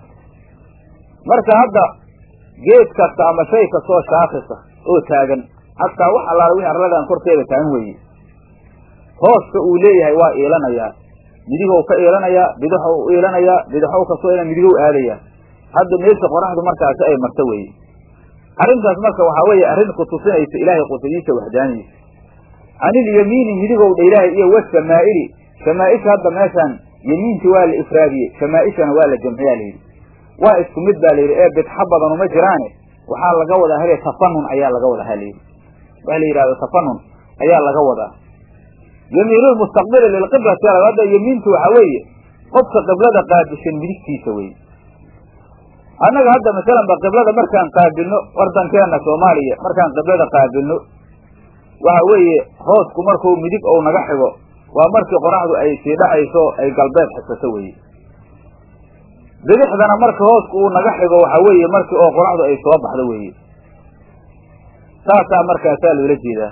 [SPEAKER 1] marka hadda geed kasta ama shay kastoo shaakisa oo taagan xataa wax allaala wixii arladan korkeeda taagan weeye hooska uu leeyahay waa iilanayaa midigow ka iilanayaa bidixow u iilanayaa bidixow kastoo ina midigow aadayaa hadda meesha qoraxdu markaasi ay marto weeye arrintaas marka waxaa weeye arrin ku tusinaysa ilaahay qudradiisa waxdaaniisa canilyamiini midigow dha ilaahay iyo wasamaa'ili shamaaisha hadda meeshaan yemiinti waa la ifraadiyey shamaaishana waa la jamciyaa layidhi waa isku mid baa layidhi ee bidxa badan uma jiraane waxaa laga wadaa hele tafanun ayaa laga wadaa halayidhi waxa la yidhahdo tafanun ayaa laga wadaa yemiinulmustaqbili lilqiblati hadda yemiintu waxa weeye qofka qiblada qaabishan midigtiisa weye annaga hadda masalan ba qiblada markaan qaabilno wardankeena soomaaliya markaan qiblada qaabilno waxa weeye hoosku markuu midig ou naga xigo waa markii qoraxdu ay sii dhacayso ay galbeed xigsato weye bidixdana marka hoosku uu naga xigo waxa weeye markii oo qoraxdu ay soo baxdo weeye saasaa markaasaa loola jeedaa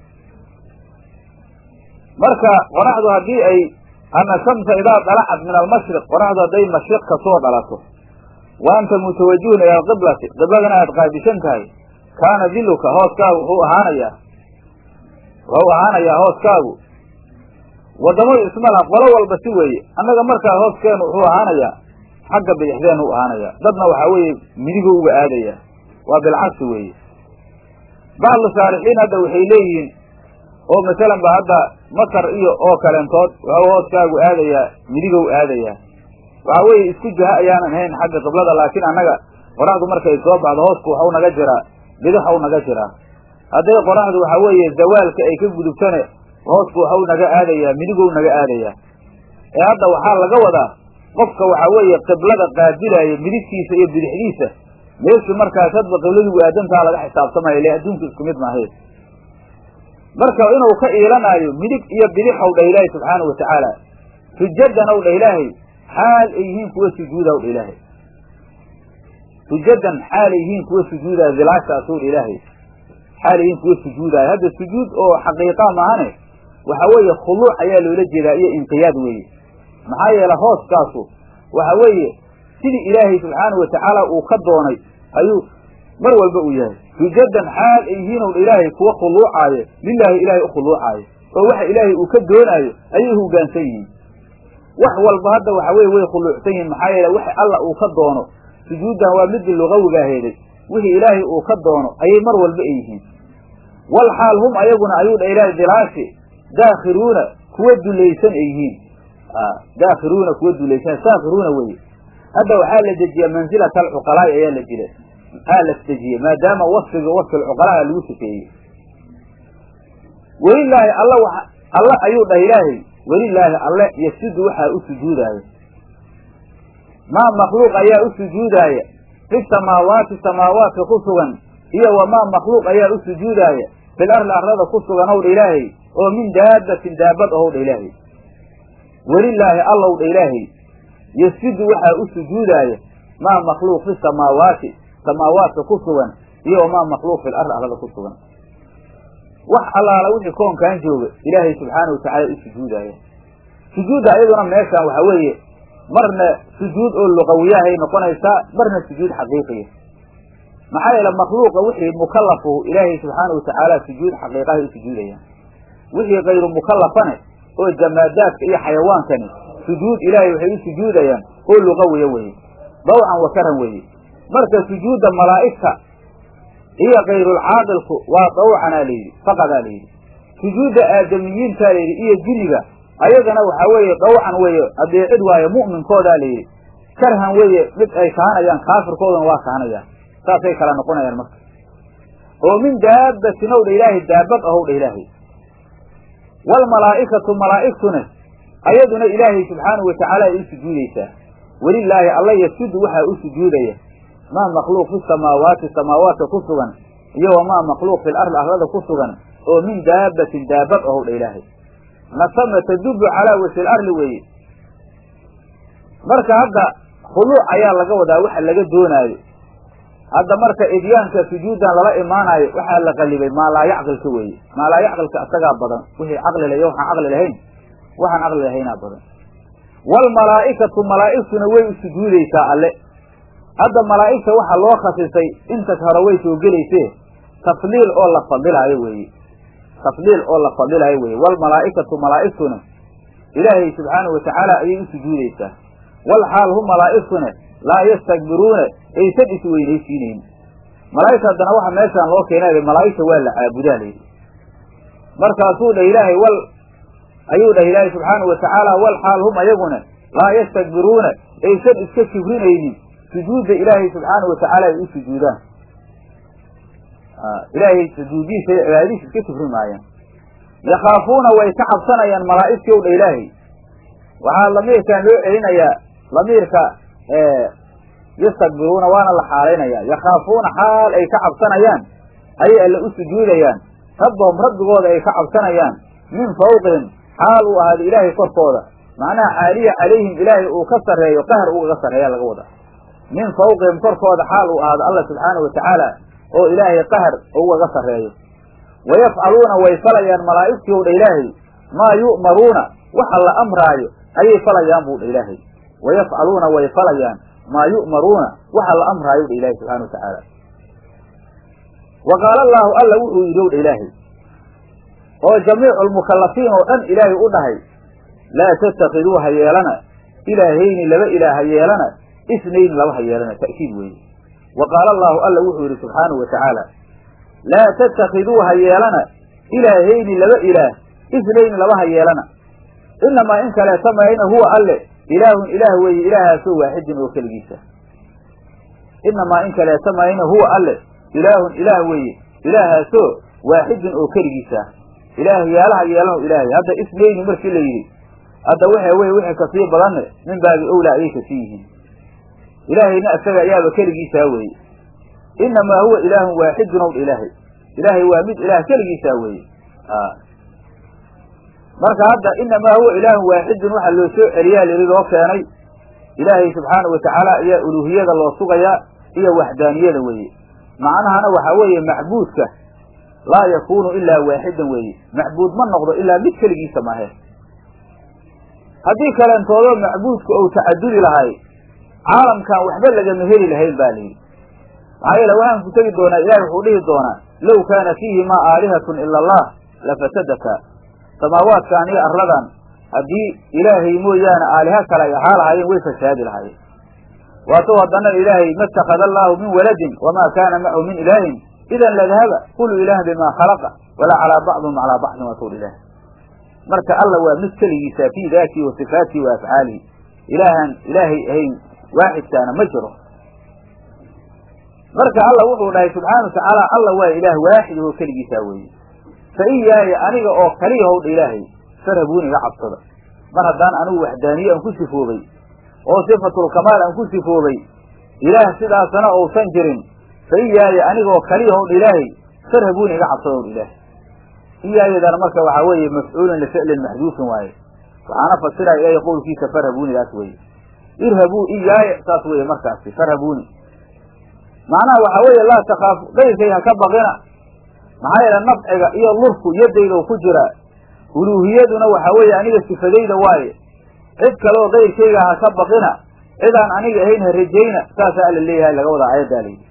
[SPEAKER 1] marka qoraxdu haddii ay ana shamsa idaa dalacat min almashriq qoraxdu hadday mashriq ka soo dhalato wa anta mutawajihun ila alqiblati qibladana aad qaabishan tahay kaana diluka hooskaagu wuxuu ahaanayaa wuxuu ahaanayaa hooskaagu waddamadu ismalaha qolo walba si weeye annaga markaa hooskeenu wuxuu ahaanayaa xagga bidixdeenu u ahaanayaa dadna waxaa weeye midigu uga aadaya waa bilcagsi weeye bacdu saalixiin hadda waxay leeyihiin oo masalan ba hadda masar iyo oo kaleentood wuxuu hooskaagu aadayaa midigow aadayaa waxa weeye isku jaha ayaanan hayn xagga qiblada laakiin annaga qoraxdu markay soo baxdo hoosku waxau naga jiraa bidixau naga jiraa hadday qoraxdu waxa weeye zawaalka ay ka gudubtane hoosku waxau naga aadayaa midigow naga aadayaa ee hadda waxaa laga wadaa qofka waxa weeye qiblada qaabilaaya midigtiisa iyo bidixdiisa meeshii markaas hadba qibladigu aadantaa laga xisaabtamaya ile adduunku isku mid maahe marka inuu ka iilanaayo midig iyo bidixow dha ilaahay subxaana wa tacaala sujadan ow dha ilaahay xaal ay yihiin kuwa sujuuda ow dha ilaahay sujadan xaal ay yihiin kuwa sujuudaya dilaashaasow dha ilaahay xaal ay yihiin kuwa sujuudaya hadda sujuud oo xaqiiqa maahane waxa weeye khuluuc ayaa loola jeedaa iyo inqiyaad weeye maxaa yeele hooskaasu waxa weeye sidii ilaahay subxaana wa tacaala uu ka doonay ayuu mar walba uu yahay sujadan xaal ay yihiin ow dha ilaahay kuwa khuluucaayo lilaahi ilaahay u khuluucaayo oo waxa ilaahay uu ka doonaayo ayay hoggaansan yihiin wax walba hadda waxa weye way khuluucsan yihiin maxaa yeele wax alla uu ka doono sujuuddan waa midii lugawigaa heeday wixii ilaahay uu ka doono ayay mar walba ay yihiin wal xaal hum ayaguna ayuu dha ilaahay dilaashi daakhiruuna kuwa dulaysan ay yihiin daakhiruuna kuwa dulaysan saakhiruuna weye hadda waxaa la dejiyaa mansilata alcuqalaa'i ayaa la jira aa la dejiyey maadaama wasfiga wasfi alcuqalaa lagu sifeeyey welilaahi alla wa alla ayuu dhah ilaahay welilaahi alle yasidu waxaa u sujuudaaya maa makhluuq ayaa u sujuudaaya fi samaawaati samaawaadka ku sugan iyo wamaa makhluuq ayaa u sujuudaaya fil arli arlada ku sugan ow dha ilaahay oo min daabatin daabad ohow dha ilaahay welilaahi allow dha ilaahay yasidu waxaa u sujuudaaya maa makhluuq fi samaawaati samaawaadka ku sugan iyo wamaa makhluuq fil arli arlada ku sugan wax allaala wixii koonkan jooga ilaahay subxaana watacaala u sujuudaaya sujuudda iyaduna meeshaan waxa weeye marna sujuud oo luqawiyahay noqonaysaa marna sujuud xaqiiqiya maxaa yeele makhluuqa wixii mukallafuhu ilaahay subxaana watacaala sujuud xaqiiqahay u sujuudayaan wixii kayru mukallafane oo jamaadaadka iyo xayawaankani sujuud ilaahay waxay u sujuudayaan oo luqawiya weeye dawcan wa karan weeye marka sujuudda malaa'igta iyo kayrulcaaqilku waa dawcanaa layidhi faqadaa layidhi sujuudda aadamiyiintaa layidhi iyo jiniga ayagana waxaa weeye dawcan weeye adeecid waaye mu'minkoodaa layidhi karhan weeye mid ay kahanayaan kaafirkoodana waa kahanayaan saasay kala noqonayaan marka oo min daabatin ow dha ilaahay daabad ahow dha ilaahay waalmalaa'ikatu malaa'igtuna ayaduna ilaahay subxaanahu watacaala ay u sujuudaysaa welilaahi alla yasudu waxaa u sujuudaya maa makhluuq fi samaawaati samaawaadka ku sugan iyo wamaa makhluuq fil arli arlada ku sugan oo min daabatin daabad ahow dha ilaahay nasama tadubu calaa wajhi larli weeye marka hadda khuluuc ayaa laga wadaa waxa laga doonaayo hadda marka idyaanka sujuuddan lala imaanayo waxaa la qalibay maalaa yacqilka weeye maalaa yacqilka isagaa badan wixii caqli la iyo waxaan caqli lahayn waxaan caqli lahaynaa badan waalmalaa'ikatu malaa'igtuna way u sujuudaysaa alle hadda malaa'igta waxaa loo khasisay inta hore way soo gelaysee tafliil oo la fadilaayo weeye tafliil oo la fadilaayo weeye waalmalaa'ikatu malaa'igtuna ilaahay subxaanahu watacaala ayay u sujuudaysaa wal xaal hum malaa'igtuna laa yastakbiruuna aysan isweynaysiinayn malaa'igta haddana waxa meeshaan loo keenay malaa'igta waa la caabudaa layidhi markaasuu dha ilaahay wal ayuu dhahay ilaahay subxaanahu watacaala wal xaal hum ayaguna laa yastakbiruuna aysan iska kibrinaynin sujuudda ilaahay subxaanahu watacaala ay u sujuudaan ilaahay sujuudiisa iyo cibaadadiisa iska kibri maayaan yakhaafuuna way ka cabsanayaan malaa'igtii ow dha ilaahay waxaa lamiirkan loo celinayaa lamiirka yastakbiruuna waana la xaalaynaya yakhaafuuna xaal ay ka cabsanayaan ayay alle u sujuudayaan rabbahum rabbigooda ay ka cabsanayaan min fawqihim xaal uu ahaada ilaahay korkooda macnaha caaliya calayhim ilaahay uu ka sarreeyo qahar ugaga sarreeya laga wada min fawqihim korkooda xaal uu ahaado alla subxaanahu watacaala oo ilaahay qahar ugaga sarreeyo wayafcaluuna way falayaan malaa'igtii ow dha ilaahay maa yu'maruuna waxa la amraayo ayay falayaan buu dha ilaahay wayafcaluuna way falayaan maa yu'maruuna waxa la amraayo dha ilahay subxana watacaala wa qaala allaahu alla wuxuu yidhi ow dha ilaahay oo jamiicu lmukallafiin oo dhan ilaahay u dhahay laa tattakiduu ha yeelana ilaahayni laba ilaah ha yeelana isnayni laba ha yeelana ta'kiid weeye wa qaala allaahu alla wuxuu yidhi subxaanahu wa tacaala laa tattakiduu ha yeelana ilaahayni laba ilaah isnayni laba ha yeelana inamaa in kaleeta mayna huwa alle ilaahun ilaah weeye ilaahaasoo waaxidin oo keligiisa inamaa in kaleeta mayna huwa alle ilaahun ilaah weeye ilaahaasoo waaxidin oo keligiisa ilaah yaalaha yeelano ilaahay hadda isnayni markii la yidhi hadda waxa weye wixii kasii badanne min baabi owlaa ayay kasii yihiin ilaahayna isaga ayaaba keligiisaa weeye inamaa huwa ilaahun waaxidun ow ilaahay ilaahay waa mid ilaah keligiisaa weeye marka hadda inamaa huwa ilaahun waaxidun waxaa loo soo celiyaa lili loo keenay ilaahay subxaanahu watacaala ayaa uluuhiyada loo sugayaa iyo waxdaaniyada weeye macnahana waxaa weeye macbuudka laa yakunu ilaa waaxidan weeye macbuud ma noqdo ilaa mid keligiisa mahe haddii kalentoodo macbuudka ou tacadudi lahay caalamkan waxba lagama heli lahayn ba layidhi maxaa yeele waxaan ku tegi doonaa ilahi wuxuu dhihi doonaa low kaana fiihimaa aalihatun ila allah lafasadaka samaawaadkan iyo arladan haddii ilaahay mooyaane aaliha kale ay ahaa lahaayeen way fasaadi lahaayeen waatou haddana ilaahay ma itakada allaahu min waladin wamaa kaana macahu min ilaahin idan ladahaba kulu ilaahin bimaa khalaqa walaa calaa bacdihim calaa bacdin waatowr ilaah marka alla waa mid keligiisa fii daatihi wa sifaatihi wa afcaalihi ilaahaan ilaahay ahayn waaxidkaana ma jiro marka alla wuxuu dhahay subxaana wa tacaala alla waa ilaah waaxid oo keligiisaa weeye fa iyaaya aniga oo kaliya howdha ilaahay farhabuun iga cabsada mar haddaan anigu waxdaaniye aan ku sifoobay oo sifatulkamaal aan ku sifoobay ilaah sidaasana uusan jirin fa iyaaya aniga oo kaliya howdha ilaahay farhabuun iga cabsada howdha ilaahay iyaayadana marka waxaa weeye mafcuulun lificlin maxduufin waaye waxaana fasiraya ilaahay qowlkiisa farhabuunidaas weeye irhabuu iyaaya saas weeye markaasi farhabuuni macnaha waxaa weeye laa takaafu qayrkay ha ka baqina maxaa yeele nafciga iyo lurku yaddayda ku jiraa uluuhiyaduna waxaa weeye aniga sifadayda waaye cid kaleoo kayrkayga ha ka baqina cidaan aniga ahayn ha rajayna saasaa alla leeyahay laga wadaa aayaddaa layidhi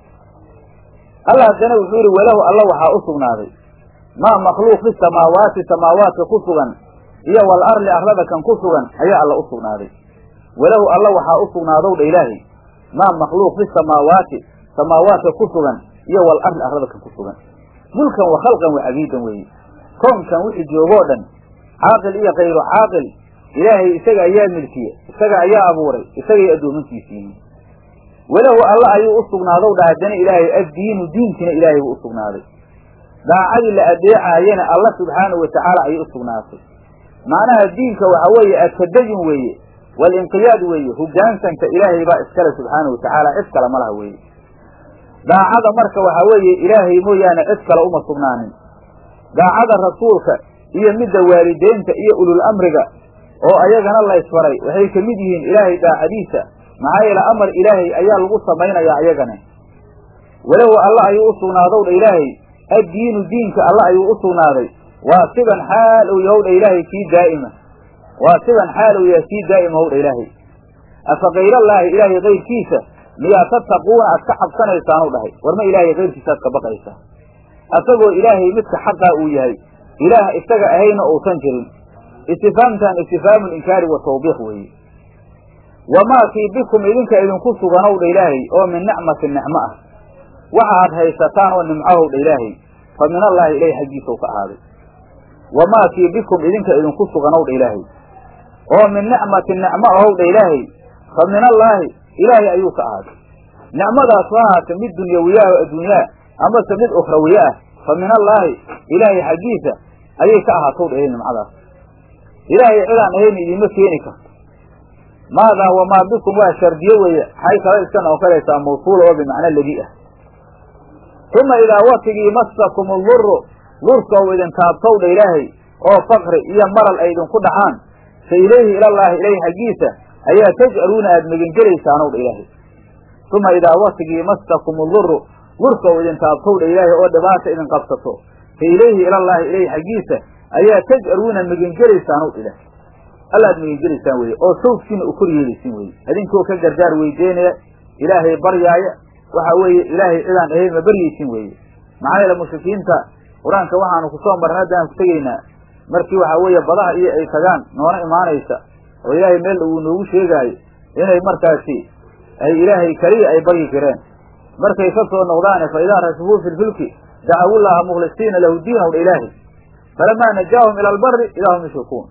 [SPEAKER 1] alla haddana wuxuu yihi walahu alla waxaa u sugnaaday maa makhluuq fi samaawaati samaawaadka ku sugan iyo wal arli arlada kan ku sugan ayaa alla u sugnaaday walahu alla waxaa u sugnaadow dha ilaahay maa makhluuq fi samaawaati samaawaadka ku sugan iyo wal arli arlada kan ku sugan mulkan wa khalqan wa cabiidan weeye koonkan wixii joogoo dhan caaqil iyo kayru caaqil ilaahay isaga ayaa milkiye isaga ayaa abuuray isagay addoomankiisiiyiin walahu alla ayuu u sugnaadow dha haddana ilaahay addiinu diinkiina ilaahay buu u sugnaaday daacadii la adeecaayana alla subxaanahu watacaala ayay u sugnaatay macnaha diinka waxa weeye atadayun weeye walinqiyaad weeye hogaansanka ilaahay baa iskale subxaanahu watacaala cid kale ma laha weeye daacada marka waxaa weeye ilaahay mooyaane cid kale uma sugnaanin daacada rasuulka iyo midda waalideynta iyo ulul amriga oo ayagana laysfaray waxay ka mid yihiin ilaahay daacadiisa maxaa yeele amar ilaahay ayaa lagu samaynayaa ayagana walahu alla ayuu u sugnaadow dha ilaahay addiinu diinka alla ayuu u sugnaaday waa siban xaal uu yahow dha ilaahay kii daa'ima waa siban xaal uu yahay kii daa'ima how dha ilaahay afa kayrallaahi ilaahay kayrkiisa miyaa tattaquuna aad ka cabsanaysaan u dhahay war ma ilaahay kayrkiisa aad ka baqaysaa asagoo ilaahay midka xaqaa uu yahay ilaah isaga ahayna uusan jirin istifaamtan istifhaamu linkaari wa tawbiiq weeye wamaa kii bikum idinka idinku suganow dha ilaahay oo min nicmatin nicmo ah waxa aad haysataan oo nimcahow dha ilaahay fa min allaahi ilahi xaggiisau ka ahaaday wamaa kii bikum idinka idinku sugan ow dha ilaahay oo min nicmatin nicmo ahow dha ilaahay fa min allaahi ilaahay ayuu ka ahaaday nicmadaas ha ahaata mid dunyawiya oo adduunyaa amase mid ukhrawiye ah fa min allaahi ilaahay xaggiisa ayay ka ahaatow dha ilahay nimcadaas ilaahay cidaan ahayn idiima keeni karto maadaa wamaa bikum waa shardiye weeye xay kala iska noqonaysaa mawsuula oo bimacna ladii ah uma idaa watigii masakum duru lurka u idin taabtow dha ilaahay oo fakri iyo maral ay idinku dhacaan fa ilayhi ilallaahi ilayhi xaggiisa ayaa tajcaluuna aada megengelaysaan ow dha ilaahay uma idaa watigii masakum duru lurka u idin taabtow dha ilaahay oo dhibaata idin qabsato fa ilayhi ilallaahi ilayhi xaggiisa ayaa tajcaluuna megengelaysaan ow dha ilaahay allaad megengelaysaan weye oo sawdkiina u kor yeelaysin weye idinkoo ka gargaar weydeynaya ilaahay baryaaya waxa weeye ilaahay cidaan ahayn ma baryaysin weeye maxaa yeele mushrikiinta qur-aanka waxaanu kusoo marnay haddaan ku tegaynaa markii waxa weeye badaha iyo ay tagaan noona imaanaysa oo ilaahay meel uu noogu sheegaayo inay markaasi ay ilaahay keliya ay baryi jireen markay ka soo noqdaane fa idaa rakibuu fi lfilki dacawullaha mukhlisiina lahu diinaw dha ilaahi falamaa najaahum ila albari idaa hum yushrikuun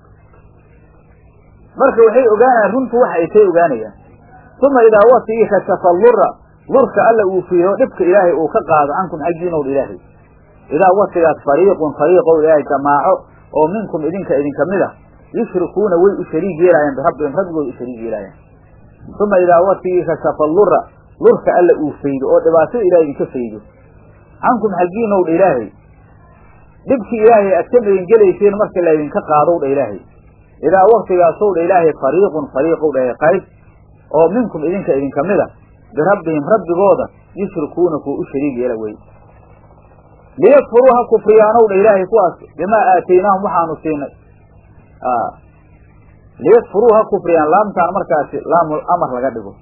[SPEAKER 1] marka waxay ogaanayaan runtu waxa ay tay ogaanayaan uma idaa watigii kashafa lura lurka alla uu fiiro dhibka ilaahay uu ka qaado cankum xaggiinow dha ilaahay idaa watigaas fariiqun fariiqow ilaahay jamaaco oo minkum idinka idinka mid ah yushrikuuna way u shariig yeelaayaan birabbihim rabbigood u shariig yeelaayaan uma idaa watigii kashafa lura lurka alla uu faydo oo dhibaatada ilahay idinka faydo cankum xaggiinow dha ilaahay dhibkii ilaahay aad ka megengelayseen marka laydinka qaadow dha ilaahay idaa waktigaasow dha ilaahay fariiqun fariiqow dhahay qayb oo minkum idinka idinka mid a birabbihim rabbigooda yushrikuuna kuwa u shariig yeela wey liyakfuruu ha kufriyaanow dha ilaahay kuwaas bimaa aataynaahum waxaanu siinay liyakfuruu ha kufriyaan laamtaan markaasi laamul amar laga dhigo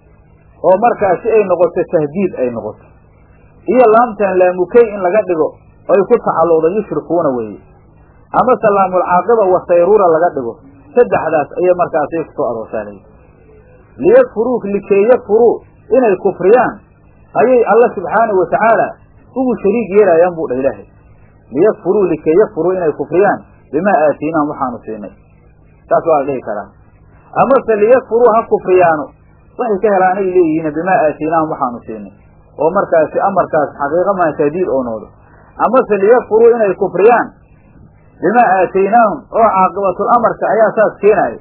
[SPEAKER 1] oo markaasi ay noqoto tahdiid ay noqoto iyo laamtaan laamukey in laga dhigo oy ku tacalluqda yushrikuuna weeye amase laamul caaqiba wasayruura laga dhigo saddexdaas ayay markaasi kusoo aroosaalay liyakfuruu likay yakfuruu inay kufriyaan ayay alla subxaanahu watacaala ugu shariig yeelaayaan buu dhah ilaahay liyakfuruu likay yakfuruu inay kufriyaan bimaa aatiinaahum waxaanu siinay saas waa la dhihi karaa amase liyakfuruu ha kufriyaano waxay ka helaanay leeyihiin bimaa aatiinaahum waxaanu siinay oo markaasi amarkaas xaqiiqa maa tahdiid oo noodo amase liyakfuruu inay kufriyaan bimaa aataynaahum oo caaqibatul amarka ayaa saas keenaaya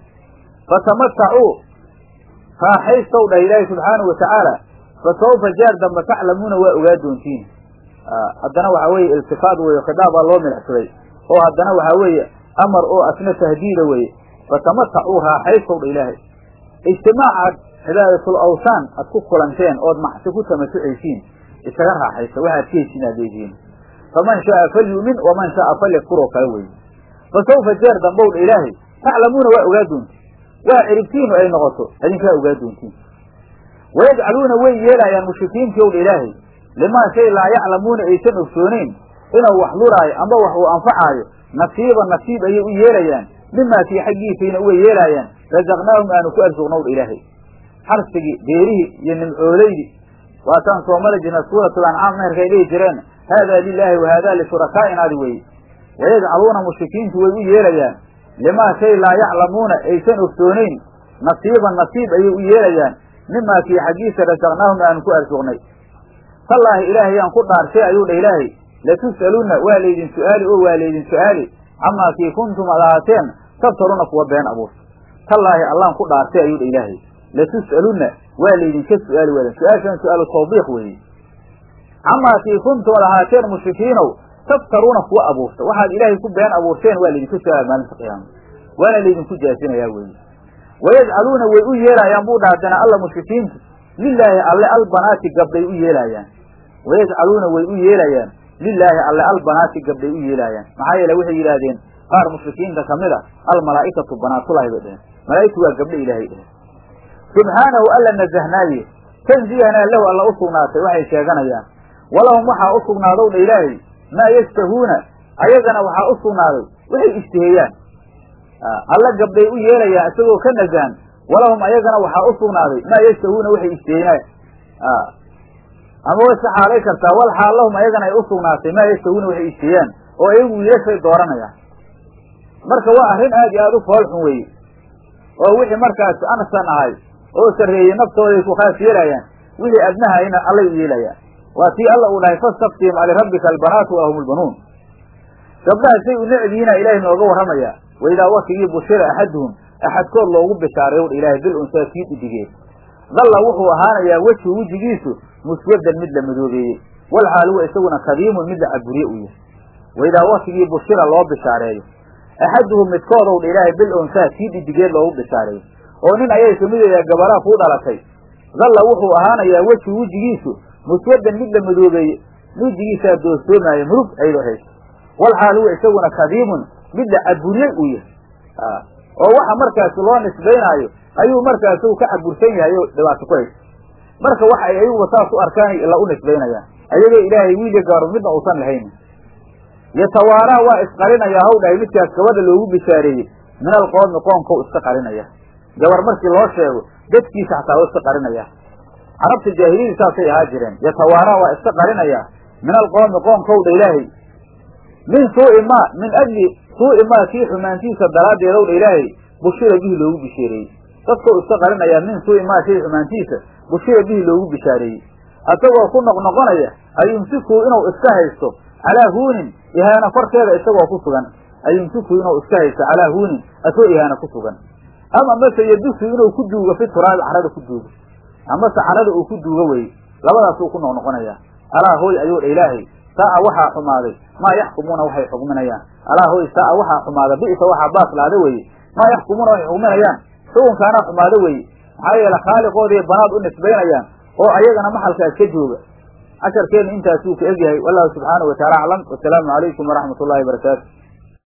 [SPEAKER 1] fatamatacuu raaxaystow dhah ilaahi subxaanahu watacaala fa sawfa jaar dambe taclamuuna waa ogaa doontiin haddana waxaa weeye iltifaad weeye khitaabaa loo milixsaday oo haddana waxaa weeye amar oo asna tahdiida weeye fatamatacuu raaxaystow dha ilaahay ijtimaacaad cibaadatul awsaan aad ku kulanteen ood maxsi ku tamasucaysiin isaga raaxaysta waxaad ka heshiin aad leedihiin faman shaaa falyu'min waman shaaa falyakfur oo kale weeye fa sawfa jeer dambow dha ilaahay taclamuuna waa ogaa doontiin waa ciribtiinu ay noqoto idinkaa ogaa doontiin wayajcaluuna way yeelaayaan mushrikiintii ow dha ilaahay limaa shay laa yaclamuuna aysan ogsooneyn inuu wax luraayo amba wax uu anfacaayo nasiiba nasiib ayay u yeelayaan mimaa kii xaggiisayna uga yeelaayaan rasaqnaahum aanu ku arsuqnow dha ilaahay xarsigii beerihii iyo nimcoolaydii waataan soo mari jirna suuratul ancaam meherkay dhihi jireen haadaa lilaahi wa haadaa lishurakaainaadi weye wayajcaluuna mushrikiintu way u yeelayaan limaa shay laa yaclamuuna aysan ogsooneyn nasiiban nasiib ayay u yeelayaan mimaa kii xaggiisa rasaqnaahum aanu ku arsuqnay tallaahi ilaahayaan ku dhaarshay ayuu dha ilaahay latus'alunna waa laydin su'aali oo waa laydin su'aali camaa kii kuntum ad ahaateen tabtaruna kuwa been abuurta tallaahi allaan ku dhaarshay ayuu dha ilaahay latus'alunna waa laydinka su'aali waadan su-aashan su-aalu tawbiiq weeye camaa kii kuntum ad ahaateen mushrikiinow tabtaruuna kuwa abuurta waxaad ilaahay ku been abuurteen waa laydinku su-aal maalinta qiyaama waana laydinku jaasinayaa weeye wayajcaluuna way u yeelaayaan buu dhahdana alla mushrikiintu lilaahi alle albanaati gabdhay u yeelaayaan wayajcaluuna way u yeelayaan lilaahi alle albanaati gabdhay u yeelaayaan maxaa yeele waxay yidhaahdeen qaar mushrikiinta kamid a almalaa'ikatu banaatulahi bay dheheen malaa'igtu waa gabdho ilaahay dheheen subxaanahu alla nazahnaaye tanziihanaa lahu alla u sugnaatay waxay sheeganayaan walahum waxaa u sugnaadow dha ilaahay maa yashtahuuna ayagana waxaa u sugnaaday waxay ishtiheeyaan alla gabdhay u yeelayaan isagoo ka nazahan walahum ayagana waxaa u sugnaaday maa yashtahuuna waxay ishtiheeyaan ama way saxaalay kartaa wal xaal lahum ayagana ay u sugnaatay maa yashtahuuna waxay ishtiheeyaan oo iyagu wiilashay dooranayaan marka waa arrin aad iyo aada u foolxun weeye oo wixii markaas ansan ahay oo sarreeyey naftooday ku khaas yeelayaan wixii adnahayna allay u yeelayaan waa tii alla uu dhahay fastaftihim alirabbika albanaatu wa ahum lbanuun gabdhaha say u necdihiina ilaahay nooga warramayaa waidaa waktigii bushira axaduhum axadkood loogu bishaaray udha ilaahay bil unsaa kii dhidigeed dalla wuxuu ahaanayaa wejhu wejigiisu muswaddan mid la madoobeeyey walxaal huwa isaguna kadiimun mid la caburiye uu yahay waidaa waktigii bushira loo bishaareeyo axaduhum midkoodowdha ilaahay bil unsaa kii dhidigeed loogu bishaareeyo oo nin ayay kamid yayaa gabaraa kuu dhalatay dalla wuxuu ahaanayaa wejhu wejigiisu muswaddan mid la madoobeeye wejigiisaa doorsoomaayo murug ayadoo hayso walxaal huwa isaguna kadiimun mid la caburiyey uu yahay oo waxa markaas loo nisbaynaayo ayuu markaas ka cabursan yahay oo dhibaato ku haysa marka waxa ay ayaguba saas u arkaan ila u nisbaynayaan ayagoo ilaahay wiilya gaaru midna uusan lahayn yatawaaraa waa isqarinayaa haw dhahay midkaas gabadha loogu bishaareeyey min alqoomi qoomkau iska qarinaya gabar markii loo sheego dadkiisa xataa waa iska qarinaya carabta jaahiliyadii saasay ahaa jireen yatawaaraa waa iska qarinayaa min alqoomi qoomkow dha ilaahay min suu'i ma min ajli suu'i maa kii xumaantiisa daraaddeedow dha ilaahay bushira bihi loogu bishaareeyey dadkau iska qarinayaa min suu'i maa shay xumaantiisa bushira bihi loogu bishaareeyey asagoo ku noqnoqonaya ayumsikuu inuu iska haysto calaa huunin ihaana korkeeda isagoo ku sugan ayumsikuu inuu iska haysto calaa huunin asagoo ihaana ku sugan ama mase yadusu inuu ku duugo fi turaabi carada ku duugo amase carada uu ku duugo weye labadaasuu ku noqnoqonaya alaa hooy ayuu dha ilaahay saa'a waxaa xumaaday maa yaxkumuuna waxay xugminayaan alaa hooy saa'a waxaa xumaada bi'sa waxaa baaslaada weeye maa yaxkumuuna waxay xugminayaan xukunkaana xumaado weeye maxaa yeele khaaliqoodii banaad u nisbaynayaan oo ayagana maxalkaas ka jooga casharkeenna intaasuu ka egyahay wallahu subxaanahu wataala aclam wasalaamu calaykum waraxmat ullahi barakaatu